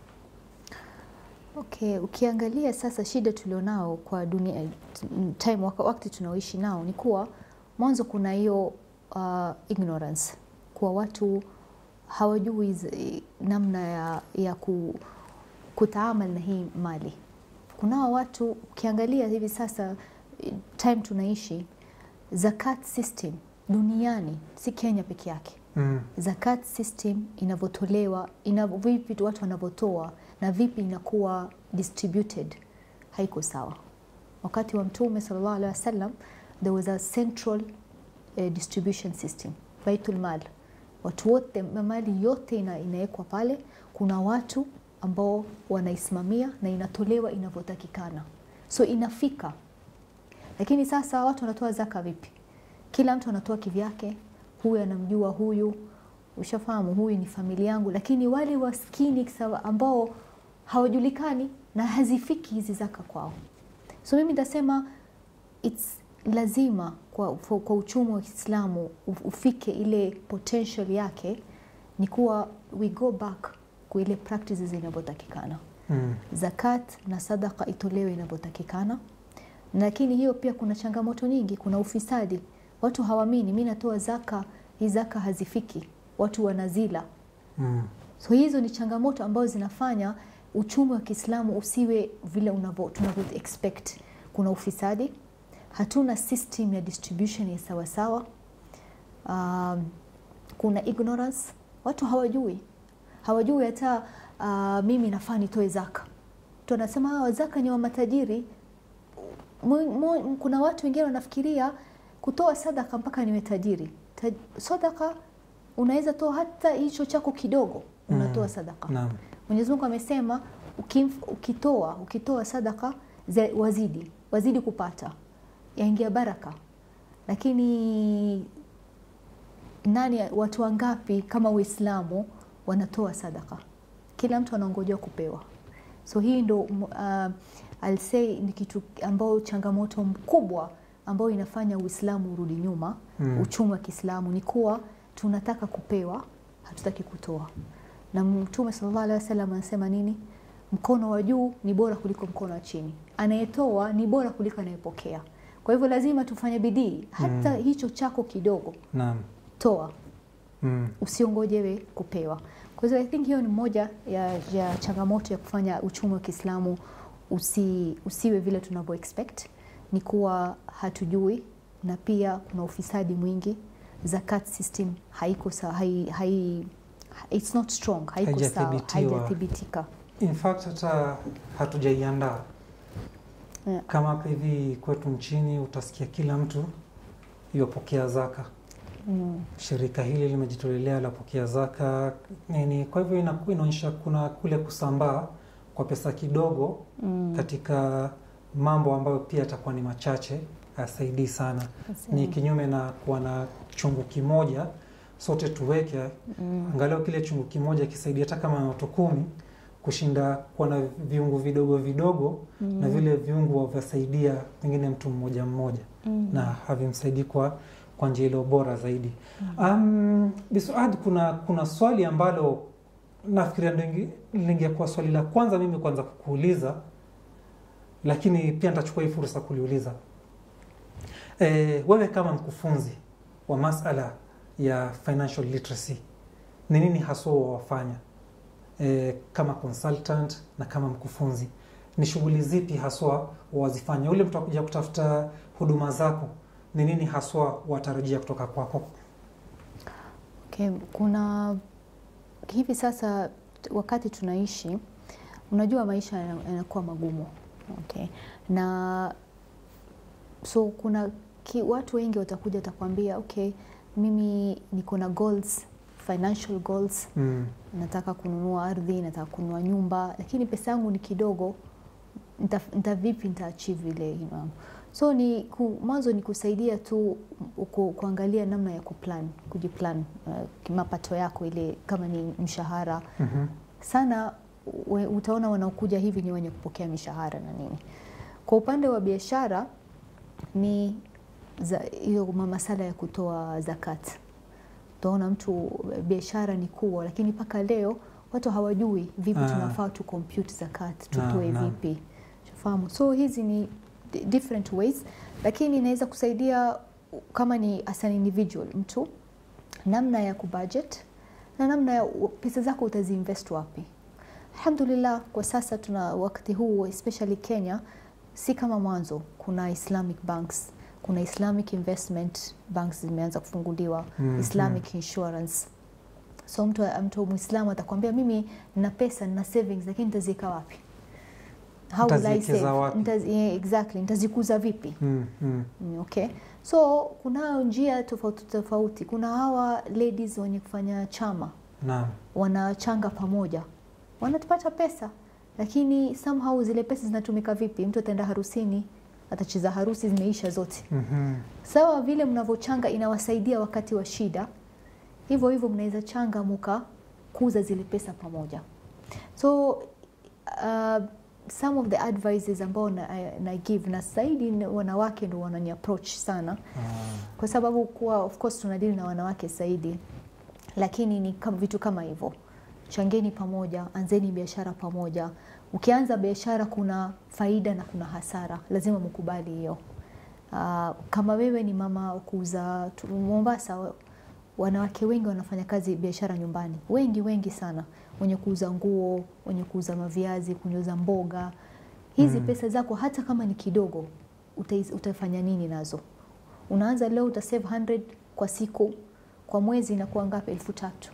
Okay, ukiangalia sasa shida tulionao kwa dunia time waka- wakati tunaoishi nao ni kuwa mwanzo kuna hiyo uh, ignorance kuwa watu hawajui zi- namna ya, ya ku, kutaamal na hii mali. Kunao watu ukiangalia hivi sasa eh, time tunaishi zakat system duniani si Kenya peke yake Mm. zakat system inavyotolewa ina vipi watu wanavyotoa na vipi inakuwa distributed haiko sawa. Wakati wa Mtume sallallahu alaihi wasallam there was a central eh, distribution system baitul mal, watu wote mali yote ina, inawekwa pale. Kuna watu ambao wanaisimamia na inatolewa inavyotakikana, so inafika. Lakini sasa watu wanatoa zaka vipi? Kila mtu anatoa kivyake, huyu anamjua huyu, ushafahamu, huyu ni familia yangu, lakini wale waskini sawa ambao hawajulikani na hazifiki hizi zaka kwao. So mimi nitasema it's lazima kwa, kwa uchumi wa Kiislamu ufike ile potential yake, ni kuwa we go back kwa ile practices inavyotakikana. Mm. Zakat na sadaka itolewe inavyotakikana, lakini hiyo pia kuna changamoto nyingi. Kuna ufisadi, watu hawaamini, mi natoa zaka, hii zaka hazifiki, watu wanazila. Mm. So hizo ni changamoto ambazo zinafanya uchumi wa Kiislamu usiwe vile unavyo tunavyo expect. Kuna ufisadi, hatuna system ya distribution ya sawasawa. Um, kuna ignorance, watu hawajui hawajui hata uh, mimi nafaa nitoe zaka. Mtu anasema hawa zaka ni wa matajiri. Mu- mu- Kuna watu wengine wanafikiria kutoa sadaka mpaka niwe tajiri. Ta- Sadaka unaweza toa hata hicho chako kidogo, unatoa Mm. sadaka. Naam. Mwenyezi Mungu amesema ukimf- ukitoa ukitoa sadaka ze- wazidi wazidi kupata yaingia baraka, lakini nani, watu wangapi kama Uislamu wanatoa sadaka? Kila mtu anaongojea kupewa. So hii ndo uh, I'll say ni kitu ambao changamoto mkubwa ambayo inafanya Uislamu urudi nyuma Mm. uchumi wa Kiislamu ni kuwa tunataka kupewa, hatutaki kutoa. Na Mtume sallallahu alaihi wasallam anasema nini? Mkono wa juu ni bora kuliko mkono wa chini, anayetoa ni bora kuliko anayepokea. Kwa hivyo lazima tufanye bidii, hata Mm. hicho chako kidogo Naam. toa, Mm. usiongojewe kupewa. Kwa hivyo I think hiyo ni moja ya, ya changamoto ya kufanya uchumi wa Kiislamu usi, usiwe vile tunavyo expect, ni kuwa hatujui, na pia kuna ufisadi mwingi. Zakat system haiko sa, hai, hai, it's not strong, haiko sawa, Haijathibitiwa. haijathibitika. In fact hata hatujaiandaa Yeah. kama hapa hivi kwetu nchini, utasikia kila mtu yopokea zaka, Mm. shirika hili limejitolelea lapokea zaka nini. Kwa hivyo inaku- inaonyesha kuna kule kusambaa kwa pesa kidogo Mm. katika mambo ambayo pia yatakuwa ni machache, hayasaidii sana. Ni kinyume na kuwa na chungu kimoja sote tuweke Mm. angalau kile chungu kimoja kisaidia hata kama na watu kumi kushinda kuwa na viungu vidogo vidogo Mm. na vile viungu vyasaidia pengine mtu mmoja mmoja Mm. na havimsaidii kwa kwa njia ile bora zaidi. Um, Bisuad, kuna kuna swali ambalo nafikiria linge- lingekuwa swali la kwanza mimi kwanza kukuuliza, lakini pia nitachukua hii fursa kuliuliza. E, wewe kama mkufunzi wa masala ya financial literacy ni nini haswa wawafanya e, kama consultant na kama mkufunzi? Ni shughuli zipi haswa wazifanya? Ule mtu akuja kutafuta huduma zako, ni nini haswa watarajia kutoka kwako? Okay, kuna hivi sasa t- wakati tunaishi, unajua maisha yana- yanakuwa magumu okay. Na so kuna ki, watu wengi watakuja watakwambia okay, mimi niko na goals, financial goals, Mm. nataka kununua ardhi, nataka kununua nyumba, lakini pesa yangu ni kidogo, nita, nita vipi nita achieve ile you know. So ni ku, mwanzo ni kusaidia tu ku, kuangalia namna ya kuplan, kujiplan uh, mapato yako ile kama ni mshahara Mhm. sana we, utaona wanaokuja hivi ni wenye kupokea mishahara na nini. Kwa upande wa biashara ni za- hiyo ma- masala ya kutoa zakat. Utaona mtu biashara ni kubwa, lakini mpaka leo watu hawajui vipi Ah. tunafaa tu compute zakat, Naam, tutoe naam. vipi, fahamu. So hizi ni di- different ways, lakini inaweza kusaidia kama ni as an individual mtu namna ya kubudget na namna ya pesa zako utaziinvest wapi. Alhamdulillah, kwa sasa tuna wakati huu especially Kenya, si kama mwanzo. Kuna Islamic banks, kuna Islamic investment banks zimeanza kufunguliwa, Mhm. Islamic insurance. So mtu mtu Muislamu atakwambia mimi nina pesa nina savings, lakini nitaziweka wapi? How will I Nitaziwekeza save? wapi? Nitazi, yeah, exactly, nitazikuza vipi? Mm. Mm. Mm, Okay. So kuna njia tofauti tofauti. Kuna hawa ladies wenye kufanya chama Naam. wanachanga pamoja, wanapata pesa, lakini somehow zile pesa zinatumika vipi? Mtu ataenda harusini, atacheza harusi, zimeisha zote. Mhm. Sawa vile mnavyochanga inawasaidia wakati wa shida, hivyo hivyo mnaweza changa mukakuza zile pesa pamoja. So uh, some of the advices ambao na, na give na zaidi ni wanawake ndo wanani approach sana Ah. kwa sababu kuwa of course tunadili na wanawake zaidi, lakini ni kama vitu kama hivyo, changeni pamoja, anzeni biashara pamoja. Ukianza biashara kuna faida na kuna hasara, lazima mkubali hiyo. Uh, kama wewe ni mama wa kuuza tu- Mombasa, wanawake wengi wanafanya kazi biashara nyumbani, wengi wengi sana, wenye kuuza nguo, wenye kuuza maviazi, kuuza mboga. Hizi Mm. pesa zako hata kama ni kidogo, utais- utafanya nini nazo? Unaanza leo uta save 100 kwa siku, kwa mwezi inakuwa ngapi? elfu tatu.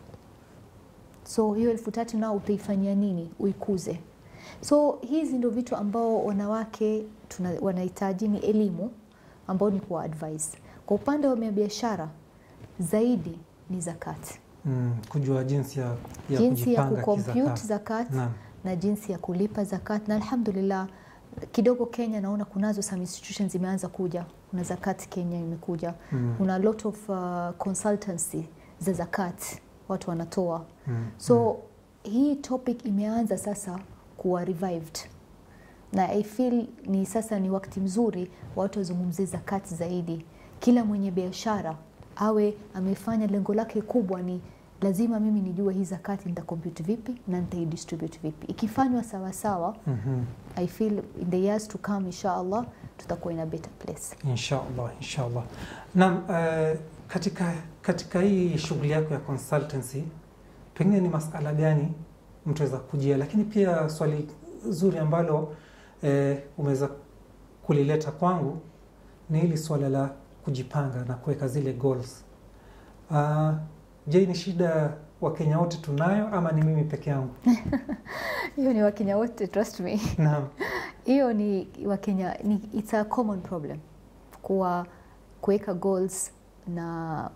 So hiyo elfu tatu nao utaifanyia nini? Uikuze. So hizi ndio vitu ambao wanawake tuna, wanahitaji ni elimu ambao ni kuwa advise. Kwa upande wa biashara zaidi ni zakati, Mm. Kujua jinsi ya, ya jinsi ya kujipanga kucompute kizakat. zakat Naam. na jinsi ya kulipa zakat, na alhamdulillah kidogo Kenya naona kunazo some institutions zimeanza kuja. Kuna zakat Kenya imekuja, Mm. kuna lot of uh, consultancy za zakat watu wanatoa Mm. so hii topic imeanza sasa kuwa revived na I feel ni sasa ni wakati mzuri watu wazungumzie zakati zaidi. Kila mwenye biashara awe amefanya lengo lake kubwa ni lazima mimi nijue hii zakati nitacompute vipi na nitaidistribute vipi. Ikifanywa sawa sawa, Mhm. I feel in the years to come insha Allah tutakuwa in a better place. Inshallah, inshallah. Naam, eh, katika katika hii shughuli yako ya consultancy pengine ni masala gani mtu aweza kujia, lakini pia swali zuri ambalo eh, umeweza kulileta kwangu ni hili swala la kujipanga na kuweka zile goals. Uh, je, ni shida Wakenya wote tunayo ama ni mimi peke yangu? Hiyo ni Wakenya wote, trust me. Naam. hiyo ni Wakenya ni, it's a common problem kuwa kuweka goals na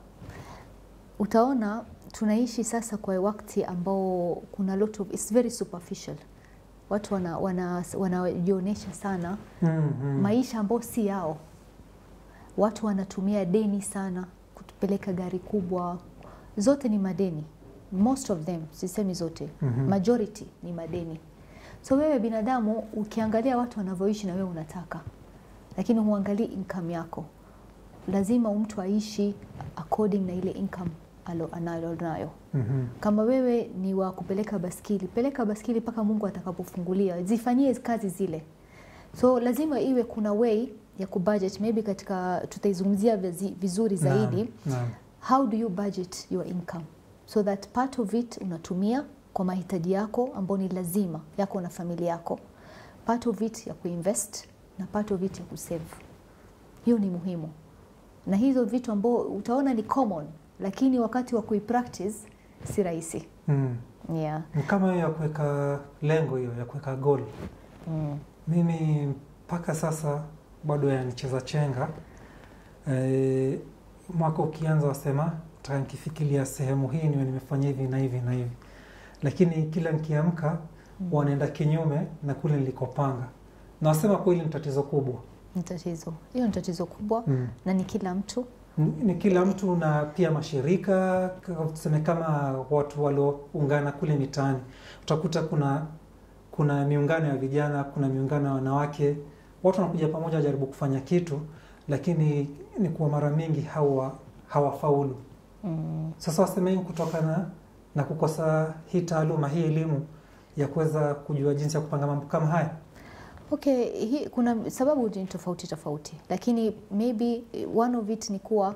utaona tunaishi sasa kwa wakati ambao kuna lot of it's very superficial watu wanajionyesha wana, wanajionyesha sana Mm, mm. maisha ambao si yao watu wanatumia deni sana kutupeleka gari kubwa zote ni madeni most of them sisemi zote Mhm. majority ni madeni so wewe binadamu ukiangalia watu wanavyoishi na wewe unataka lakini huangalii income yako lazima mtu aishi according na ile income alo anayo nayo Mhm. kama wewe ni wa kupeleka baskili peleka baskili mpaka mungu atakapofungulia zifanyie kazi zile so lazima iwe kuna way ya kubudget maybe katika tutaizungumzia vizi- vizuri zaidi Naam, naam. how do you budget your income so that part of it unatumia kwa mahitaji yako ambao ni lazima yako na familia yako part of it ya kuinvest na part of it ya kusave hiyo ni muhimu na hizo vitu ambao utaona ni common lakini wakati wa kuipractice si rahisi Mm. yeah. Ni kama hiyo ya kuweka lengo hiyo ya kuweka goal. mm. Mimi mpaka sasa bado yanicheza chenga. E, mwaka ukianza wasema taka nikifikiria sehemu hii niwe nimefanya hivi na hivi na hivi, lakini kila nikiamka Mm. wanaenda kinyume na kule nilikopanga, na wasema kweli ni tatizo kubwa Ni tatizo hiyo, ni tatizo kubwa mm. na ni kila mtu Ni- ni kila mtu na pia mashirika k- tuseme kama watu walioungana kule mitaani, utakuta kuna kuna miungano ya vijana, kuna miungano ya wanawake, watu wanakuja pamoja wajaribu kufanya kitu, lakini ni kuwa mara mingi hawa hawafaulu. mm. Sasa waseme hii kutokana na kukosa hii taaluma hii elimu ya kuweza kujua jinsi ya kupanga mambo kama haya. Okay, hi, kuna sababu ni tofauti tofauti, lakini maybe eh, one of it ni kuwa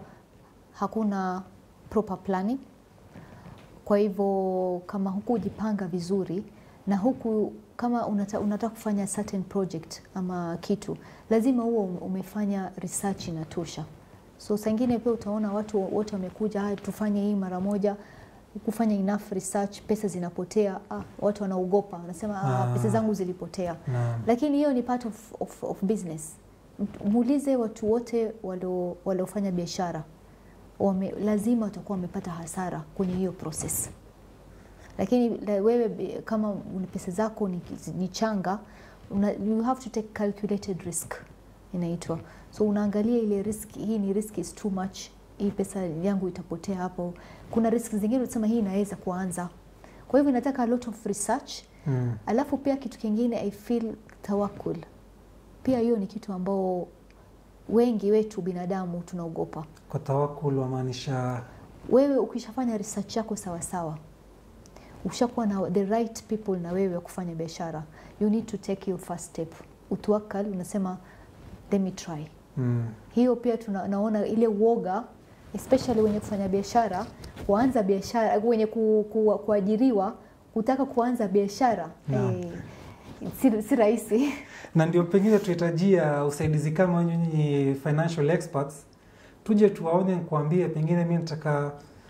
hakuna proper planning. Kwa hivyo kama hukujipanga vizuri na huku kama unata, unataka kufanya certain project ama kitu, lazima huo umefanya research inatosha. So saa ingine pia utaona watu wote wamekuja, haya tufanye hii mara moja, kufanya enough research, pesa zinapotea. Ah, watu wanaogopa, wanasema ah, Ah. pesa zangu zilipotea Naam. lakini hiyo ni part of, of, of business. M- Muulize watu wote walio- waliofanya biashara wame, lazima watakuwa wamepata hasara kwenye hiyo process, lakini la, wewe bi- kama una pesa zako ni, ni changa una, you have to take calculated risk inaitwa, so unaangalia ile risk, hii ni risk is too much, hii pesa yangu itapotea hapo. Kuna risk zingine unasema hii inaweza kuanza, kwa hivyo inataka a lot of research Mm. Alafu pia kitu kingine I feel tawakul, pia hiyo ni kitu ambao wengi wetu binadamu tunaogopa. Kwa tawakul wamaanisha Wewe ukishafanya research yako sawa sawa, ushakuwa na the right people na wewe kufanya biashara, you need to take your first step, utawakal, unasema let me try. mm. Hiyo pia tuna, naona ile uoga especially wenye kufanya biashara, kuanza biashara, wenye ku, ku, kuajiriwa kutaka kuanza biashara Naam. eh, si, si rahisi. na ndio pengine tuhitajia usaidizi kama nyinyi financial experts, tuje tuwaone, nikuambie, pengine mi nataka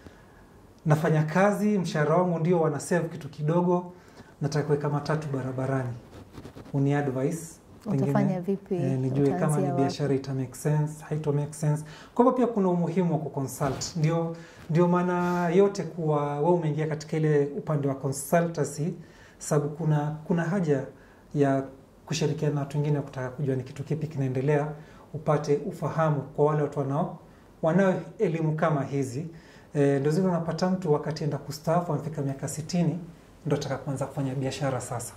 nafanya kazi, mshahara wangu ndio wana save kitu kidogo, nataka kuweka matatu barabarani, uni advice Utafanya vipi? eh, nijue kama Utaanzia ni wapi? biashara ita make sense, haito make sense. Kwa hivyo pia kuna umuhimu wa kuconsult. Ndio, ndio maana yote kuwa wewe umeingia katika ile upande wa consultancy, sababu kuna kuna haja ya kushirikiana na watu wengine kutaka kujua ni kitu kipi kinaendelea, upate ufahamu kwa wale watu wanao wanao elimu kama hizi. E, ndio zile unapata mtu wakati enda kustaafu amefika miaka sitini ndo ataka kuanza kufanya biashara sasa.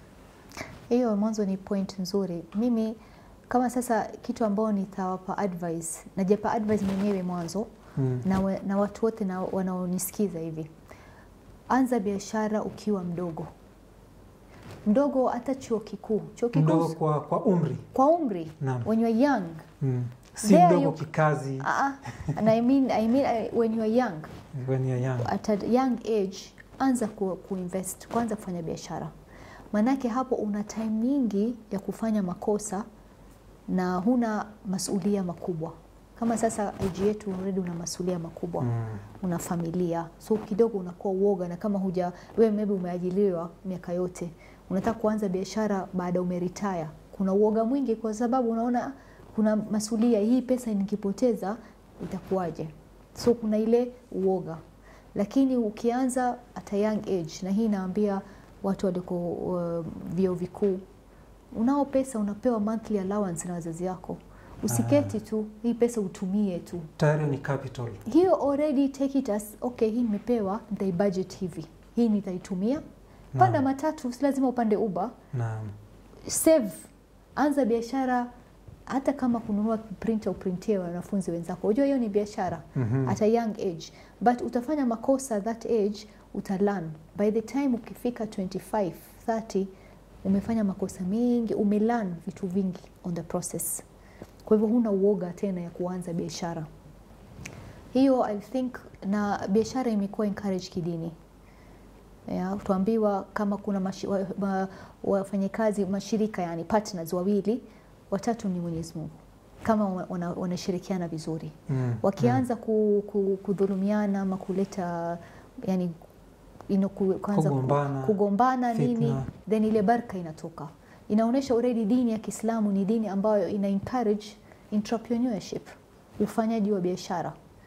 Hiyo mwanzo ni point nzuri. Mimi kama sasa kitu ambao nitawapa advice, najapa advice mwenyewe mwanzo Mm. na, we, na watu wote na wanaonisikiza hivi, anza biashara ukiwa mdogo mdogo, hata chuo kikuu, chuo kikuu Mdogo kwa, kwa umri. kwa umri Naam. when you are young Mm. Si There mdogo you- kikazi uh, and I mean, I mean uh, when you are young when you're young. at a young age anza ku, kuinvest kwanza kufanya biashara maanake hapo una time nyingi ya kufanya makosa na huna masulia makubwa kama sasa age yetu already una masulia makubwa Mm. una familia so kidogo unakuwa uoga na kama huja wewe maybe umeajiliwa miaka yote unataka kuanza biashara baada umeritaya kuna uoga mwingi kwa sababu unaona kuna masulia hii pesa nikipoteza itakuwaje so kuna ile uoga lakini ukianza at a young age na hii naambia watu waliko uh, vyuo vikuu unao pesa unapewa monthly allowance na wazazi wako usiketi tu hii pesa utumie tu Tayari ni capital. hiyo already take it as okay, hii nimepewa, nitai budget hivi, hii nitaitumia. Panda Naam. matatu, si lazima upande Uber. Naam. Save, anza biashara, hata kama kununua printer uprintie wanafunzi wenzako, unajua hiyo ni biashara Mhm. at a young age, but utafanya makosa that age, utalearn by the time ukifika 25 30 umefanya makosa mengi, umelearn vitu vingi on the process. Kwa hivyo huna uoga tena ya kuanza biashara hiyo. I think na biashara imekuwa encourage kidini ya, tuambiwa kama kuna mashi- wa- ma- wafanyakazi mashirika yani partners wawili watatu ni Mwenyezi Mungu kama wa- wana- wanashirikiana vizuri Mm. wakianza ku, ku, kudhulumiana ama kuleta yani ino, ku, kwanza ku- Kugombana, kugombana nini fitna. then ile baraka inatoka inaonyesha already dini ya Kiislamu ni dini ambayo ina encourage entrepreneurship ufanyaji wa biashara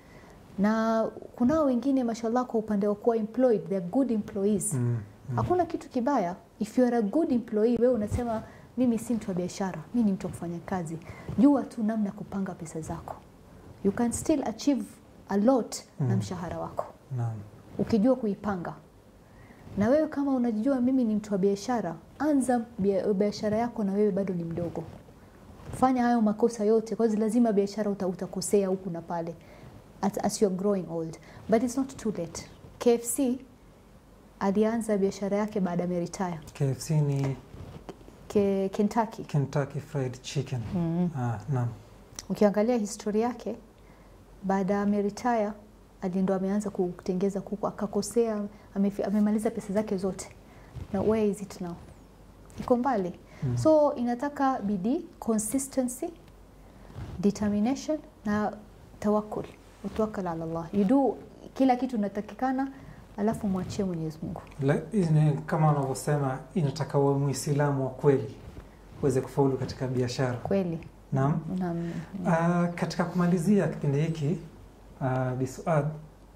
na kunao wengine mashallah kwa upande wa kuwa employed they are good employees Mm. Mm. hakuna kitu kibaya if you are a good employee wewe unasema mimi si mtu wa biashara mi ni mtu wa kufanya kazi jua tu namna ya kupanga pesa zako you can still achieve a lot na Mm. mshahara wako Naam. ukijua kuipanga na wewe kama unajua mimi ni mtu wa biashara anza bia- biashara yako na wewe bado ni mdogo fanya hayo makosa yote kwa lazima biashara uta, utakosea huku na pale as, as you are growing old but it's not too late KFC alianza biashara yake baada ya retire KFC ni Ke, Kentucky Kentucky Fried Chicken. mm. Ah, naam. ukiangalia historia yake baada ya ameretire alindo ameanza kutengeza kuku akakosea amefi- amemaliza pesa zake zote na where is it now iko mbali Mm. so inataka bidii consistency determination na tawakul utawakal ala Allah you do kila kitu inatakikana alafu mwachie Mwenyezi Mungu La- ine- kama wanavyosema inataka uwe Muislamu wa kweli uweze kufaulu katika biashara. kweli Naam. na Ah, katika kumalizia kipindi hiki uh, Bisuad,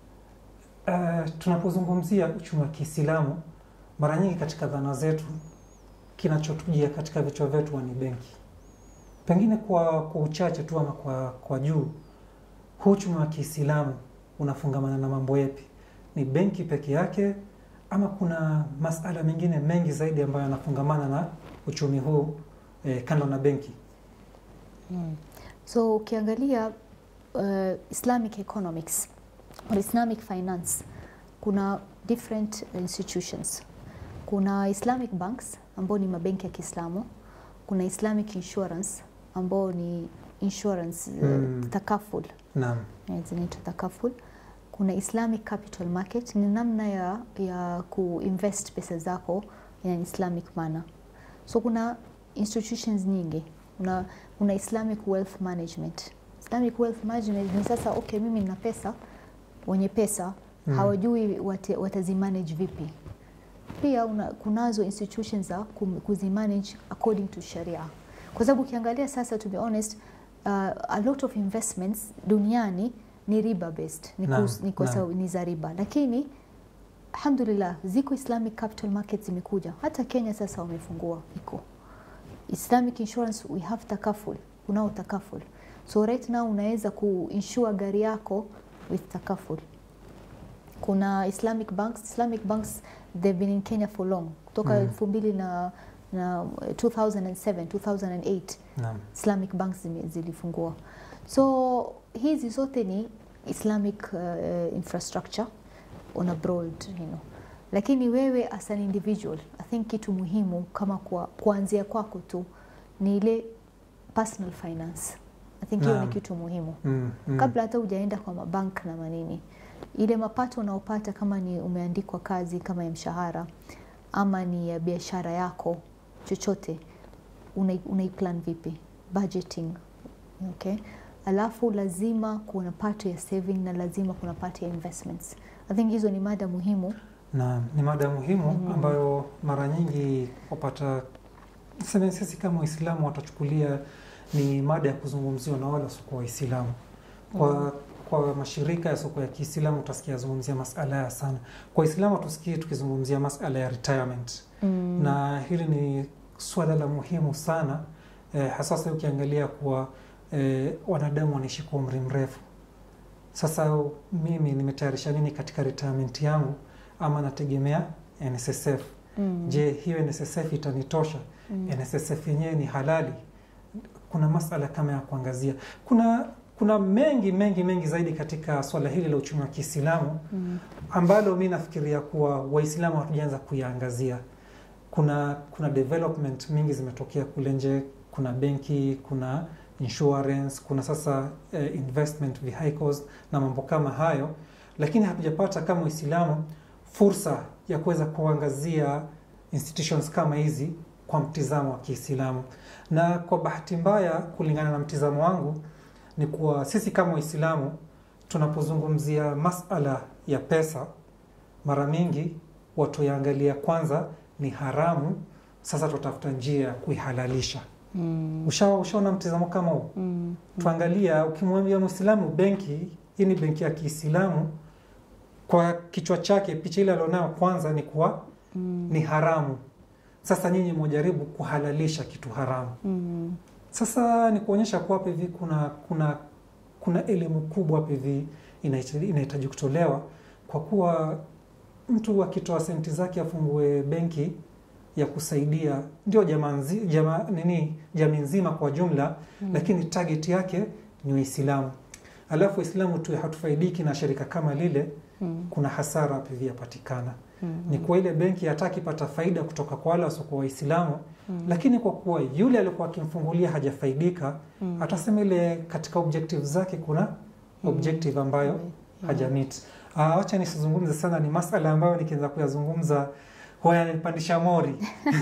uh, tunapozungumzia uchumi wa Kiislamu mara nyingi katika dhana zetu kinachotujia katika vichwa vyetu huwa ni benki. Pengine kwa, kwa uchache tu ama kwa, kwa juu, huu uchumi wa Kiislamu unafungamana na mambo yapi? Ni benki peke yake ama kuna masala mengine mengi zaidi ambayo yanafungamana na uchumi huu eh, kando na benki? Mm. So ukiangalia uh, Islamic economics or Islamic finance kuna different institutions. Kuna Islamic banks ambao ni mabenki ya Kiislamu, kuna Islamic insurance ambao ni insurance uh, Mm. takaful Naam. eh, zinaitwa takaful. Kuna Islamic capital market, ni namna ya, ya kuinvest pesa zako in an Islamic manner. So kuna institutions nyingi una, una Islamic wealth management. Islamic wealth management ni sasa, okay, mimi nina pesa, wenye pesa Mm. hawajui wate, watazimanage vipi. Pia una, kunazo institutions za kum- kuzimanage according to sharia, kwa sababu ukiangalia sasa, to be honest, uh, a lot of investments duniani ni riba based, ni, Naam, kus, ni, kwa naam. sababu ni za riba, lakini alhamdulillah ziko Islamic capital markets zimekuja, hata Kenya sasa wamefungua iko Islamic insurance we have takaful, kunao takaful. So right now unaweza kuinsure gari yako with takaful. Kuna Islamic banks, Islamic banks they've been in Kenya for long. Kutoka Mm. elfu mbili na, na 2007, 2008 Naam. Islamic banks zime- zilifungua. So hizi zote ni Islamic uh, infrastructure on a broad, you know. Lakini wewe as an individual, I think kitu muhimu kama kwa kuanzia kwako tu ni ile personal finance. I think hiyo ni Naam. kitu muhimu Mm, mm. kabla hata hujaenda kwa mabank na manini, ile mapato unaopata kama ni umeandikwa kazi kama ya mshahara ama ni ya biashara yako chochote, unai- unaiplan vipi budgeting, okay? Alafu lazima kuna part ya saving na lazima kuna part ya investments. I think hizo ni mada muhimu. na ni mada muhimu Mhm. ambayo mara nyingi wapata sema sisi kama Waislamu watachukulia ni mada ya kuzungumziwa na wale wasiokuwa Waislamu. Kwa, kwa mashirika ya soko ya Kiislamu utasikia yazungumzia masala ya sana. Kwa Waislamu tusikie tukizungumzia masala ya retirement Mm. na hili ni swala la muhimu sana eh, hasa sasa ukiangalia kuwa eh, wanadamu wanaishi kwa umri mrefu. Sasa mimi nimetayarisha nini katika retirement yangu ama nategemea NSSF? Mm. Je, hiyo NSSF itanitosha? Mm. NSSF yenyewe ni halali? Kuna masala kama ya kuangazia. Kuna kuna mengi mengi mengi zaidi katika swala hili la uchumi wa Kiislamu Mm. ambalo mi nafikiria kuwa Waislamu hatujaanza kuyaangazia. Kuna kuna development mingi zimetokea kule nje, kuna benki, kuna insurance, kuna sasa eh, investment vehicles na mambo kama hayo, lakini hatujapata kama Waislamu fursa ya kuweza kuangazia institutions kama hizi kwa mtizamo wa Kiislamu. Na kwa bahati mbaya, kulingana na mtizamo wangu, ni kuwa sisi kama Waislamu tunapozungumzia masala ya pesa, mara mingi watu yaangalia kwanza ni haramu, sasa tutafuta njia ya kuihalalisha. Mm. Ushawa ushaona mtizamo kama huu? Mm. Tuangalia, ukimwambia Mwislamu benki hii ni benki ya Kiislamu, kwa kichwa chake picha ile alionayo kwanza ni kuwa Mm. ni haramu. Sasa nyinyi mwajaribu kuhalalisha kitu haramu. Mm. Sasa ni kuonyesha kuwa hapa hivi kuna kuna kuna elimu kubwa hapa hivi inahitaji inahitaji kutolewa, kwa kuwa mtu akitoa senti zake afungue benki ya kusaidia ndio jamaa nzi- jamaa nini jamii nzima kwa jumla Mm. lakini target yake ni Uislamu. Alafu Uislamu tu hatufaidiki na shirika kama lile, Mm. kuna hasara hapa hivi yapatikana. Mm. Ni kwa ile benki hataki pata faida kutoka kwa wale wasiokuwa Waislamu, Mm. lakini kwa kuwa yule alikuwa akimfungulia hajafaidika, Mm. atasema ile katika objective zake kuna Mm. objective ambayo Yeah. hajamit. Ah, wacha nisizungumze sana, ni masala ambayo nikianza kuyazungumza huwa yananipandisha mori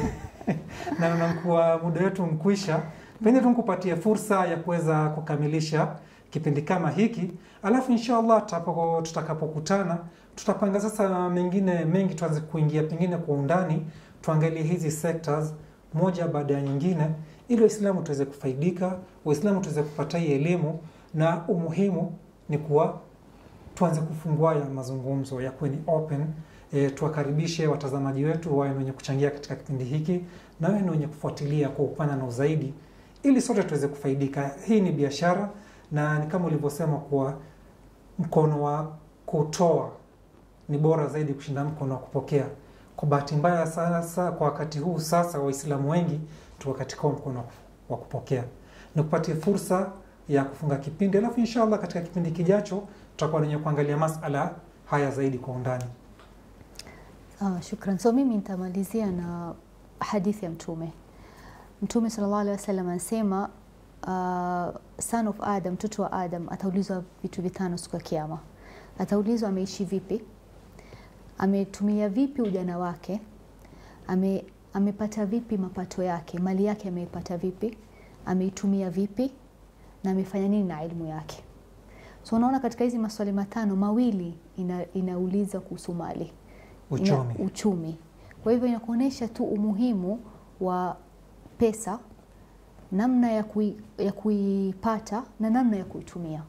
na nakuwa muda wetu mkwisha. Pengine tu nikupatie fursa ya kuweza kukamilisha kipindi kama hiki, alafu inshallah tutapo- tutakapokutana tutapanga sasa mengine mengi, tuanze kuingia pengine kwa undani, tuangalie hizi sectors moja baada ya nyingine, ili Waislamu tuweze kufaidika, Waislamu tuweze kupata hii elimu, na umuhimu ni kuwa tuanze kufungua ya mazungumzo yakuwe ni open. E, tuwakaribishe watazamaji wetu wawe ni wenye kuchangia katika kipindi hiki na wawe ni wenye kufuatilia kwa upana na uzaidi, ili sote tuweze kufaidika. Hii ni biashara na ni kama ulivyosema kuwa mkono wa kutoa ni bora zaidi kushinda mkono wa kupokea. Kwa bahati mbaya sasa, kwa wakati huu sasa, Waislamu wengi tuko katika huo mkono wa kupokea. Nikupatie fursa ya kufunga kipindi, alafu inshallah katika kipindi kijacho tutakuwa wenye kuangalia masala haya zaidi kwa undani. Ah, shukran. So mimi nitamalizia na hadithi ya Mtume. Mtume sallallahu alaihi wasallam anasema uh, son of Adam, mtoto wa Adam ataulizwa vitu vitano siku ya Kiyama. Ataulizwa ameishi vipi, ametumia vipi ujana wake, ame, amepata vipi mapato yake, mali yake ameipata vipi, ameitumia vipi na amefanya nini na elimu yake. So unaona katika hizi maswali matano mawili ina, inauliza kuhusu mali Uchumi. ina uchumi. Kwa hivyo inakuonyesha tu umuhimu wa pesa, namna ya, kui, ya kuipata na namna ya kuitumia.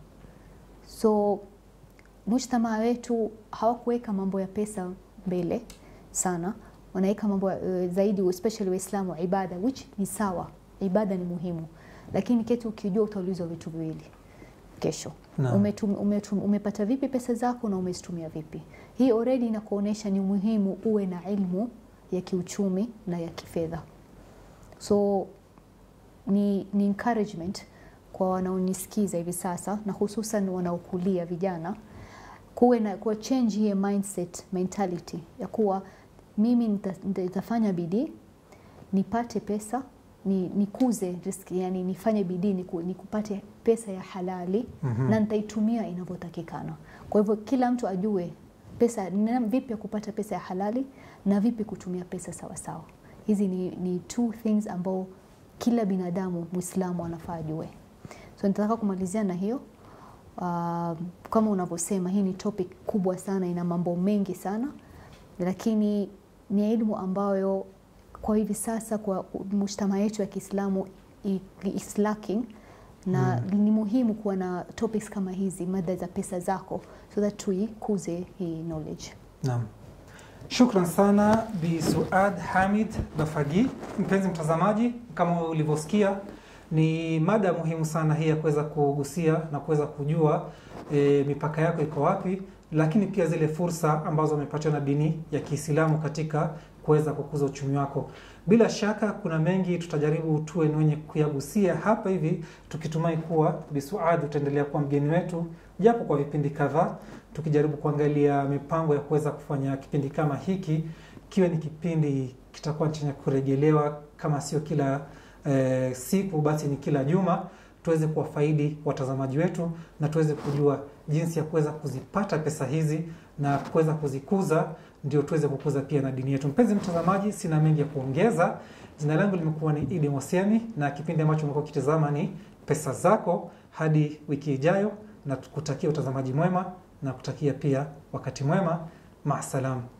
So mujtamaa wetu hawakuweka mambo ya pesa mbele sana, wanaweka mambo uh, zaidi especially Waislamu ibada, which ni sawa, ibada ni muhimu, lakini ketu ukijua utaulizwa vitu viwili kesho Naam. umetum, umetum, umepata vipi pesa zako na umezitumia vipi. Hii already inakuonyesha ni muhimu uwe na ilmu ya kiuchumi na ya kifedha. So ni, ni encouragement kwa wanaonisikiza hivi sasa na hususan wanaokulia vijana kuwe na kuwa change hii mindset mentality ya kuwa mimi nita- nita- nitafanya bidii nipate pesa ni nikuze riski, yani nifanye bidii niku, nikupate pesa ya halali Mhm. na nitaitumia inavyotakikana. Kwa hivyo kila mtu ajue pesa na vipi ya kupata pesa ya halali na vipi kutumia pesa sawa sawa. Hizi ni, ni two things ambao kila binadamu Muislamu anafaa ajue. So nitataka kumalizia na hiyo. Uh, kama unavyosema hii ni topic kubwa sana, ina mambo mengi sana, lakini ni elimu ambayo kwa hivi sasa kwa mujtama yetu ya Kiislamu i- is lacking na ni muhimu kuwa na topics kama hizi, mada za pesa zako, so that tuikuze hii knowledge. Naam. Shukran sana Bi Suad Hamid Bafagi. Mpenzi mtazamaji, kama ulivyosikia ni mada muhimu sana hii ya kuweza kugusia na kuweza kujua e, mipaka yako iko wapi, lakini pia zile fursa ambazo umepatiwa na dini ya Kiislamu katika kuweza kukuza uchumi wako. Bila shaka kuna mengi tutajaribu tuwe ni wenye kuyagusia hapa hivi, tukitumai kuwa Bi Suad utaendelea kuwa mgeni wetu japo kwa vipindi kadhaa tukijaribu kuangalia mipango ya kuweza kufanya kipindi kama hiki kiwe ni kipindi kitakuwa chenye kurejelewa, kama sio kila eh, siku basi ni kila juma, tuweze kuwafaidi watazamaji wetu na tuweze kujua jinsi ya kuweza kuzipata pesa hizi na kuweza kuzikuza, ndio tuweze kukuza pia na dini yetu. Mpenzi mtazamaji, sina mengi ya kuongeza. Jina langu limekuwa ni Idi Mosiani na kipindi ambacho umekuwa ukitazama ni Pesa Zako. Hadi wiki ijayo, na kutakia utazamaji mwema na kutakia pia wakati mwema. Maasalam.